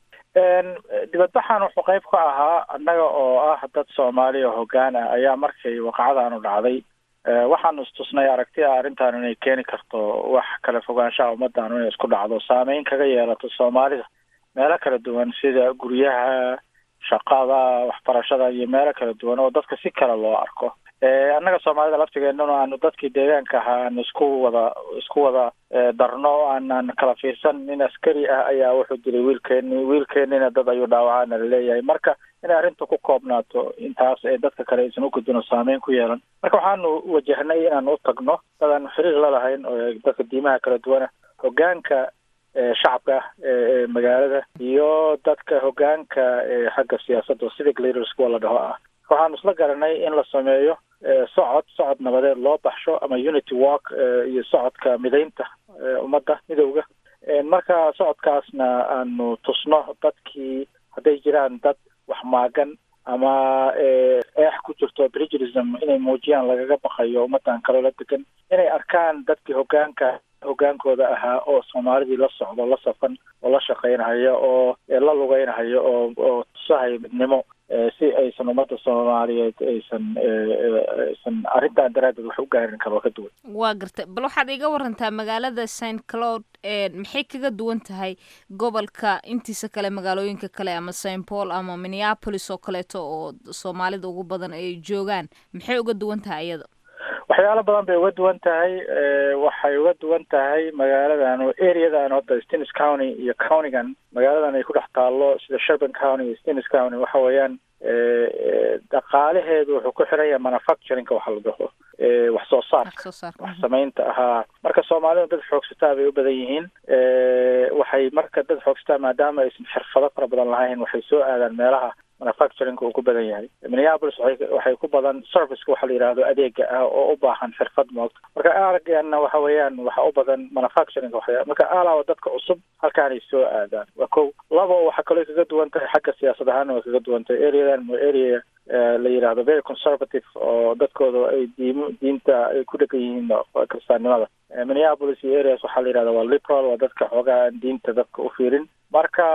dibadbaxan wuxuu qayb ka ahaa annaga oo ah dad soomaali oo hogaan ah ayaa markay waqacadaanu dhacday waxaanu istusnay aragti a arrintan inay keeni karto wax kala fogaanshaha ummaddaanu inay isku dhacdo saameyn kaga yeelato soomaalida meelo kala duwan sida guryaha shaqada waxbarashada iyo meelo kala duwan oo dadka si kale loo arko annaga soomaalida laftigeennuna aanu dadkii deegaanka ahaa aanu isku wada isku wada darno o aanan kala fiirsan nin askari ah ayaa wuxuu dilay wiilkeeni wiilkeenina dad ayuu dhaawacaana laleeyahay marka inay arrinta ku koobnaato intaas ee dadka kale aysan ugudbin oo saameyn ku yeelan marka waxaanu wajahnay inaan u tagno dad aan xiriir la lahayn oo dadka diimaha kala duwana hogaanka shacabka ee magaalada iyo dadka hogaanka xagga siyaasadda oo civic leaders kuwa la dhaho ah waxaanu isla garanay in la sameeyo socod socod nabadeed loo baxsho ama unity walk iyo socodka midaynta ummadda midowga marka socodkaasna aanu tusno dadkii hadday jiraan dad wax maagan ama eex ku jirto brigerism inay muujiyaan lagaga baqayo ummadan kaloo la degan inay arkaan dadkii hogaanka hogaankooda ahaa oo soomaalidii la socdo la safan oo la shaqaynahayo oo la lugeynahayo oo oo tusahayo midnimo si aysan ummadda soomaaliyeed aysan aysan arrintan daraaddeed wax u gaarin kaloo ka duwan waa garta bal waxaad iga warantaa magaalada st cloud maxay kaga duwan tahay gobolka intiisa kale magaalooyinka kale ama st paul ama minneapolis oo kaleeto oo soomaalida ugu badan ay joogaan maxay uga duwan tahay iyada waxyaalo badan bay uga duwan tahay waxay uga duwan tahay magaaladan oo areadan hadda stenis county iyo countygan magaaladan ay ku dhex taallo sida sherban county iyo stenis county waxa weeyaan dhaqaalaheedu wuxuu ku xiran yahay manufacturingka waxa la dhaho wax soo saarka wax samaynta ahaa marka soomaalidu dad xoogsataa bay u badan yihiin waxay marka dad xoogsataa maadaama aysan xirfado fara badan lahayn waxay soo aadaan meelaha manufacturingka uu ku badan yahay minneapolis waxay ku badan serviceka waxa la yidhaahdo adeega ah oo u baahan xirfad moogta marka aragana waxa weeyaan waxa u badan manufacturingka waxya marka alaaba dadka cusub halkaanay soo aadaan waa ko labo waxaa kaloo kaga duwan tahay xagga siyaasad ahaana way kaga duwan tahay areadan waa area la yidhaahdo very conservative oo dadkooda ay diim diinta ay ku dhegan yihiin kristaannimada minneapolis iyo areas waxaa la yidhahda waa liberal waa dadka xoogaa aan diinta dadka u fiirin marka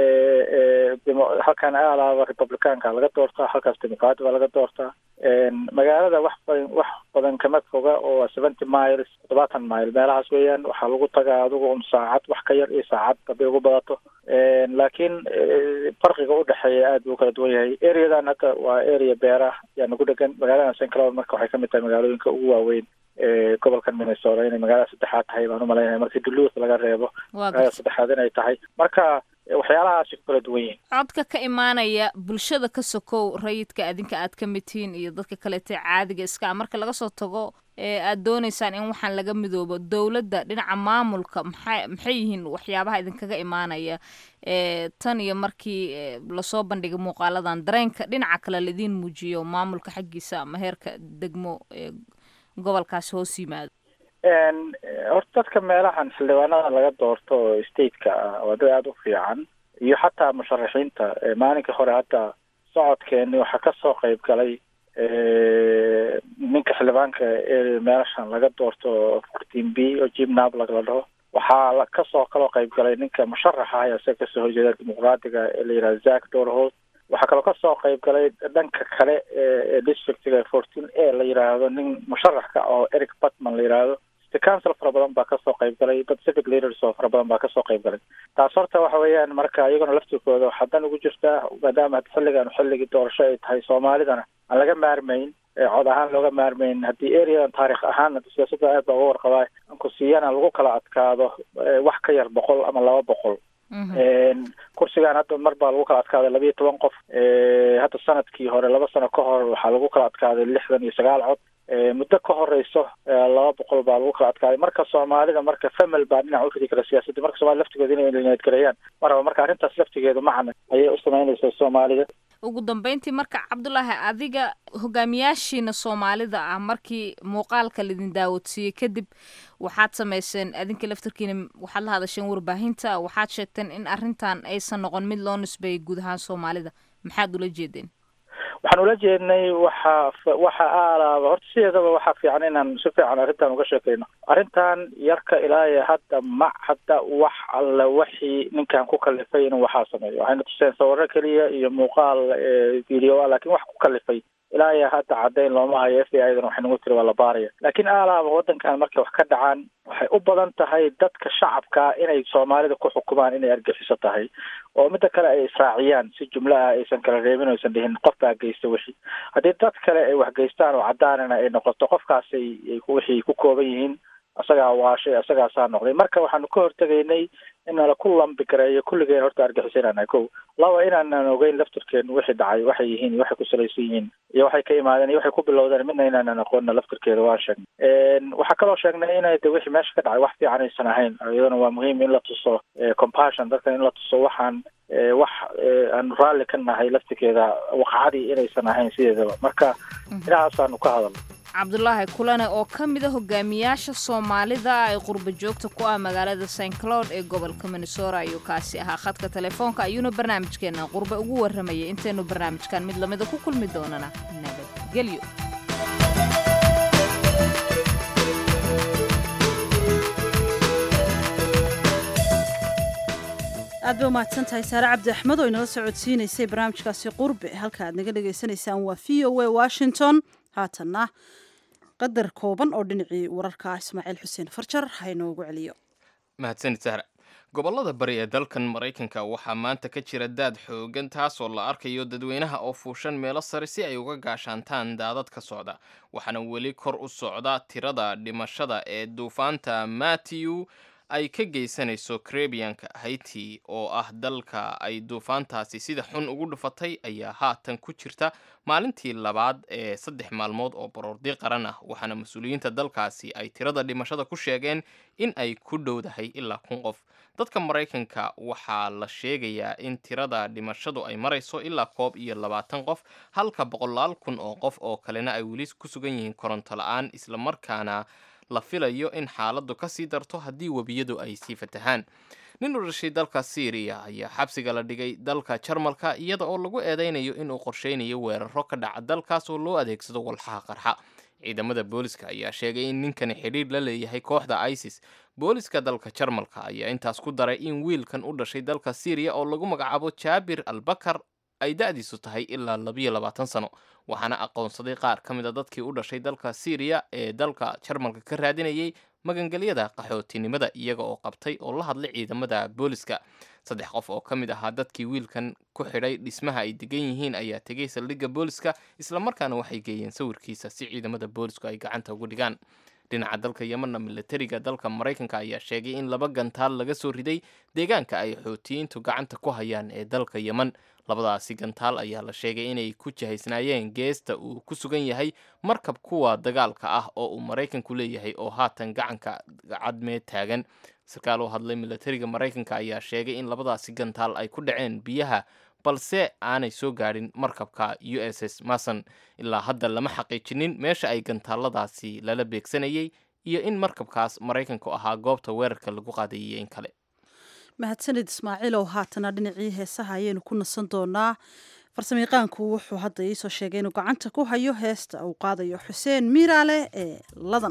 halkan alaaba republicaanka laga doortaa halkaas democratic baa laga doortaa magaalada wax badan wax badan kama foga oo seventy miles toddobaatan mile meelahaas weeyaan waxaa lagu tagaa adigu un saacad wax ka yar iyo saacad haday ugu badato laakiin farqiga udhexeeya aad buu kala duwan yahay areadan hadda waa area beerah yaa nagu dhegan magaaladan st cloud marka waxay kamid tahay magaalooyinka ugu waaweyn gobolkan minnesota inay magaalada saddexaad tahay baan umalaynaya markii duluth laga reebo magaalada saddexaad inay tahay marka waxyaalahaasi ku kala duwan yihiin codka ka imaanaya bulshada ka sokow rayidka adinka aad ka mid tihiin iyo dadka kaleete caadiga iska ah marka laga soo tago ee aad doonaysaan in waxaan laga midoobo dowladda dhinaca maamulka maxay maxay yihiin waxyaabaha idinkaga imaanaya ee tan iyo markii lasoo bandhigay muuqaaladan dareenka dhinaca kale laidiin muujiyo maamulka xaggiisa ama heerka degmo ee gobolkaasi hoos yimaado horta dadka meelahan xildhibaanada laga doorto oo stateka ah waa dad aada u fiican iyo xataa musharaxiinta maalinka hore hadda socodkeeni waxaa kasoo qeyb galay ninka xildhibaanka ee meelashan laga doorto fourteen b oo jim nablag la dhaho waxaa kasoo kaloo qeyb galay ninka musharaxa ah isaga kasoo horjeeda dimuqraadiga ee la yidhaha zack dorholt waxaa kaloo kasoo qeyb galay dhanka kale ee districtiga fourteen a la yidhaahdo nin musharaxka oo eric batman la yidhaahdo city council fara badan baa kasoo qeyb galay dad civic leaders oo fara badan baa kasoo qeyb galay taas horta waxa weeyaan marka iyagona laftirkooda waxaa dan ugu jirtaa maadaama xilligan xilligii doorasho ay tahay soomaalidana aan laga maarmayn cod ahaan looga maarmayn haddii areadan taarikh ahaan siyaasadda aad baa uga warqabaa anku siiyana lagu kala adkaado wax ka yar boqol ama laba boqol kursigan hadda mar baa lagu kala adkaaday labiiyo toban qof hadda sanadkii hore laba sano ka hor waxaa lagu kala adkaaday lixdan iyo sagaal cod muddo ka horeyso laba boqol baa lagu kala adkaaday marka soomaalida marka famil baa dhinac u ridi kara siyaasadda marka soomaalida laftigooda inay niyadgareeyaan maraba marka arrintaas laftigeedu macna ayay u samaynaysaa soomaalida ugu dambeyntii marka cabdulaahi adiga hogaamiyaashiina soomaalida ah markii muuqaalka laidin daawadsiiyey kadib waxaad samayseen adinka laftarkiina waxaad la hadasheen warbaahinta waxaad sheegteen in arrintan aysan noqon mid loo nisbeeyay guud ahaan soomaalida maxaad ula jeedeen waxaan ula jeednay waxa waxa aalaaba horta sideedaba waxaa fiican inaan si fiican arrintan uga sheekayno arrintan yarka ilaayo hadda ma hadda wax alla waxii ninkan ku kalifay inuu waxaa sameeyo waxayna tuseen sawiro keliya iyo muuqaal video ah laakiin wax ku kalifay ilaayo hadda caddayn looma hayo f b i dan waxay nagu tiri waa la baaraya laakiin aalaaba waddankan markay wax ka dhacaan waxay u badan tahay dadka shacabka inay soomaalida ku xukumaan inay argaxiso tahay oo midda kale ay israaciyaan si jumlo ah aysan kala reebin oysan dhihin qof baa geysta wixii haddii dad kale ay wax geystaan oo caddaanana ay noqoto qofkaasay wixii ku kooban yihiin asagaa waashay asagaasaa noqday marka waxaanu ka hortegaynay in nala ku lambi gareeyo kulligeen horta argixisanaynaa ko laba inaanan ogeyn laftirkeenu wixii dhacay waxay yihiin iyo waxay ku salaysan yihiin iyo waxay ka imaadeen iyo waxay ku bilowdeen midna inaanan aqoonna laftirkeeda waan sheegnay waxaa kaloo sheegnay inay de wixii meesha ka dhacay wax fiican aysan ahayn iyadana waa muhiim in la tuso compassion dadkan in la tuso waxaan wax aanu raalli ka nahay laftirkeeda waqacadii inaysan ahayn sideedaba marka inahaasaanu ka hadalno cabdulaahi kulane oo ka mida hogaamiyaasha soomaalida ay qurba joogta ku ah magaalada st cloud ee gobolka minnesora ayuu kaasi ahaa khadka telefoonka ayuuna barnaamijkeena qurbe ugu warramayay intaynu barnaamijkan mid lamida ku kulmi doonana nabadgelyo aad bay umahadsan tahay saare cabdi axmed oo inala socodsiinaysay barnaamijkaasi qurbe halka aad naga dhagaysanaysaan waa v o a washington haatanna qadar kooban oo dhinacii wararka ismaaciil xuseen farjar haynoogu celiyo mahadsanid sahra gobollada bari ee dalkan maraykanka waxaa maanta ka jira daad xoogan taasoo la arkayo dadweynaha oo fuushan meelo sare si ay uga gaashaantaan daadad ka socda waxaana weli kor u socda tirada dhimashada ee duufaanta matthew ay ka geysanayso karebiyanka haiti oo ah dalka ay duufaantaasi sida xun ugu dhufatay ayaa haatan ku jirta maalintii labaad ee saddex maalmood oo baroordi qaran ah waxaana mas-uuliyiinta dalkaasi ay tirada dhimashada ku sheegeen in ay ku dhowdahay ilaa kun qof dadka maraykanka waxaa la sheegayaa in tirada dhimashadu ay marayso ilaa koob iyo labaatan qof halka boqolaal kun oo qof oo kalena ay weli ku sugan yihiin koronto la-aan islamarkaana la filayo in xaaladdu ka sii darto haddii webiyadu ay sii fatahaan nin u dhashay dalka syriya ayaa xabsiga la dhigay dalka jarmalka iyada oo lagu eedeynayo inuu qorsheynayo weeraro ka dhaca dalkaas oo loo adeegsado walxaha qarxa ciidamada booliska ayaa sheegay in ninkani xidhiir la leeyahay kooxda isis booliska dalka jarmalka ayaa intaas ku daray in wiilkan u dhashay dalka syriya oo lagu magacaabo jaabir albakar ay da-diisu tahay ilaa labiyo labaatan sano waxaana aqoonsaday qaar ka mid a dadkii u dhashay dalka syriya ee dalka jarmalka ka raadinayay magangelyada qaxootinimada iyaga oo qabtay oo la hadlay ciidamada booliska saddex qof oo ka mid ahaa dadkii wiilkan ku xidhay dhismaha ay degan yihiin ayaa tegay saldhigga booliska islamarkaana waxay geeyeen sawirkiisa si ciidamada boolisku ay gacanta ugu dhigaan dhinaca dalka yemanna milatariga dalka maraykanka ayaa sheegay in laba gantaal laga soo riday deegaanka ay xootiyiintu gacanta ku hayaan ee dalka yeman labadaasi gantaal ayaa la sheegay inay ku jihaysnaayeen geesta uu ku sugan yahay markab kuwa dagaalka ah oo uu maraykanku leeyahay oo haatan gacanka cadmeed taagan sarkaal u hadlay milatariga maraykanka ayaa sheegay in labadaasi gantaal ay ku dhaceen biyaha balse aanay soo gaadhin markabka u s s mason ilaa hadda lama xaqiijinin meesha ay gantaaladaasi lala beegsanayay iyo in markabkaas maraykanku ahaa goobta weerarka lagu qaadayay in kale mahadsanid ismaaciilow haatana dhinacii heesaha ayaynu ku nasan doonaa farsamayaqaanku wuxuu hadda iisoo sheegay inuu gacanta ku hayo heesta uu qaadayo xuseen miiraale ee ladan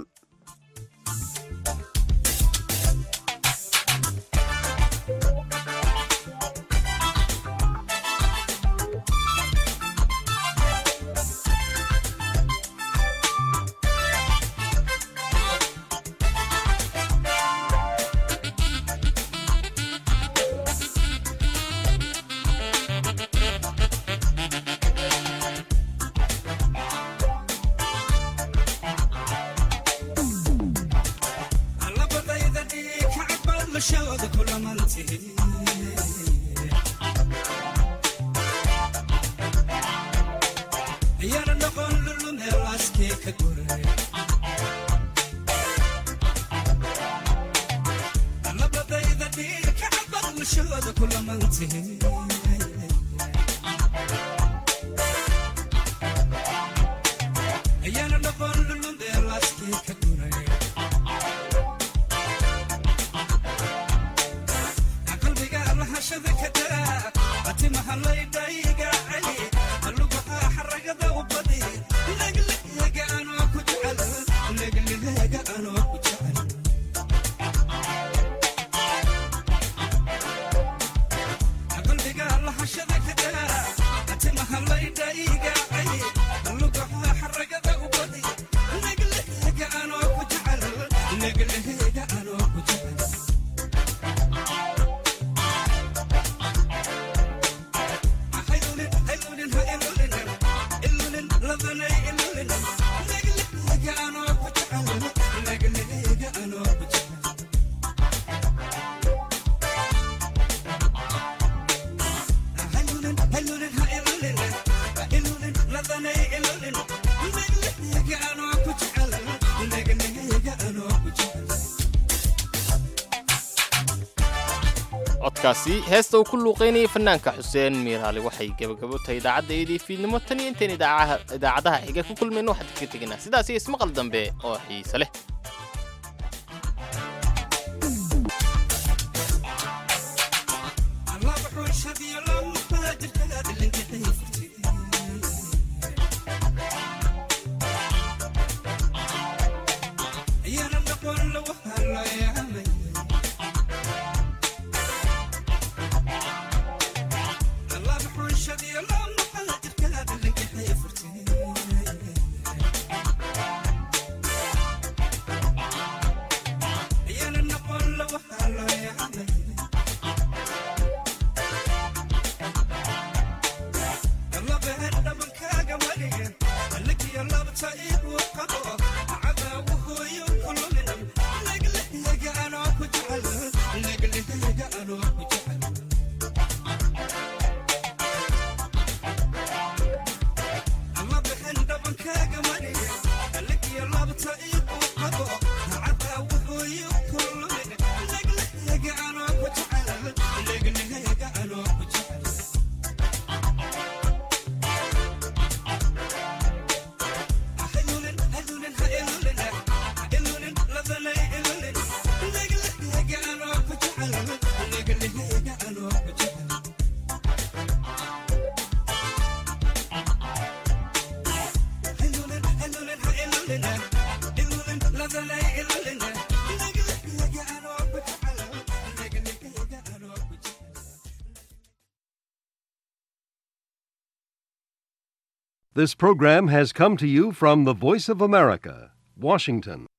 codkaasi heesta uu ku luuqaynayay fanaanka xuseen miiraali waxay gebagabo tahay idaacaddaydii fiidnimo tan iyo intayn idaacadaha xiga ku kulmayno waxaan kaga tegaynaa sidaas iyo ismaqal dambe oo xiise leh This program has come to you from the Voice of America, Washington.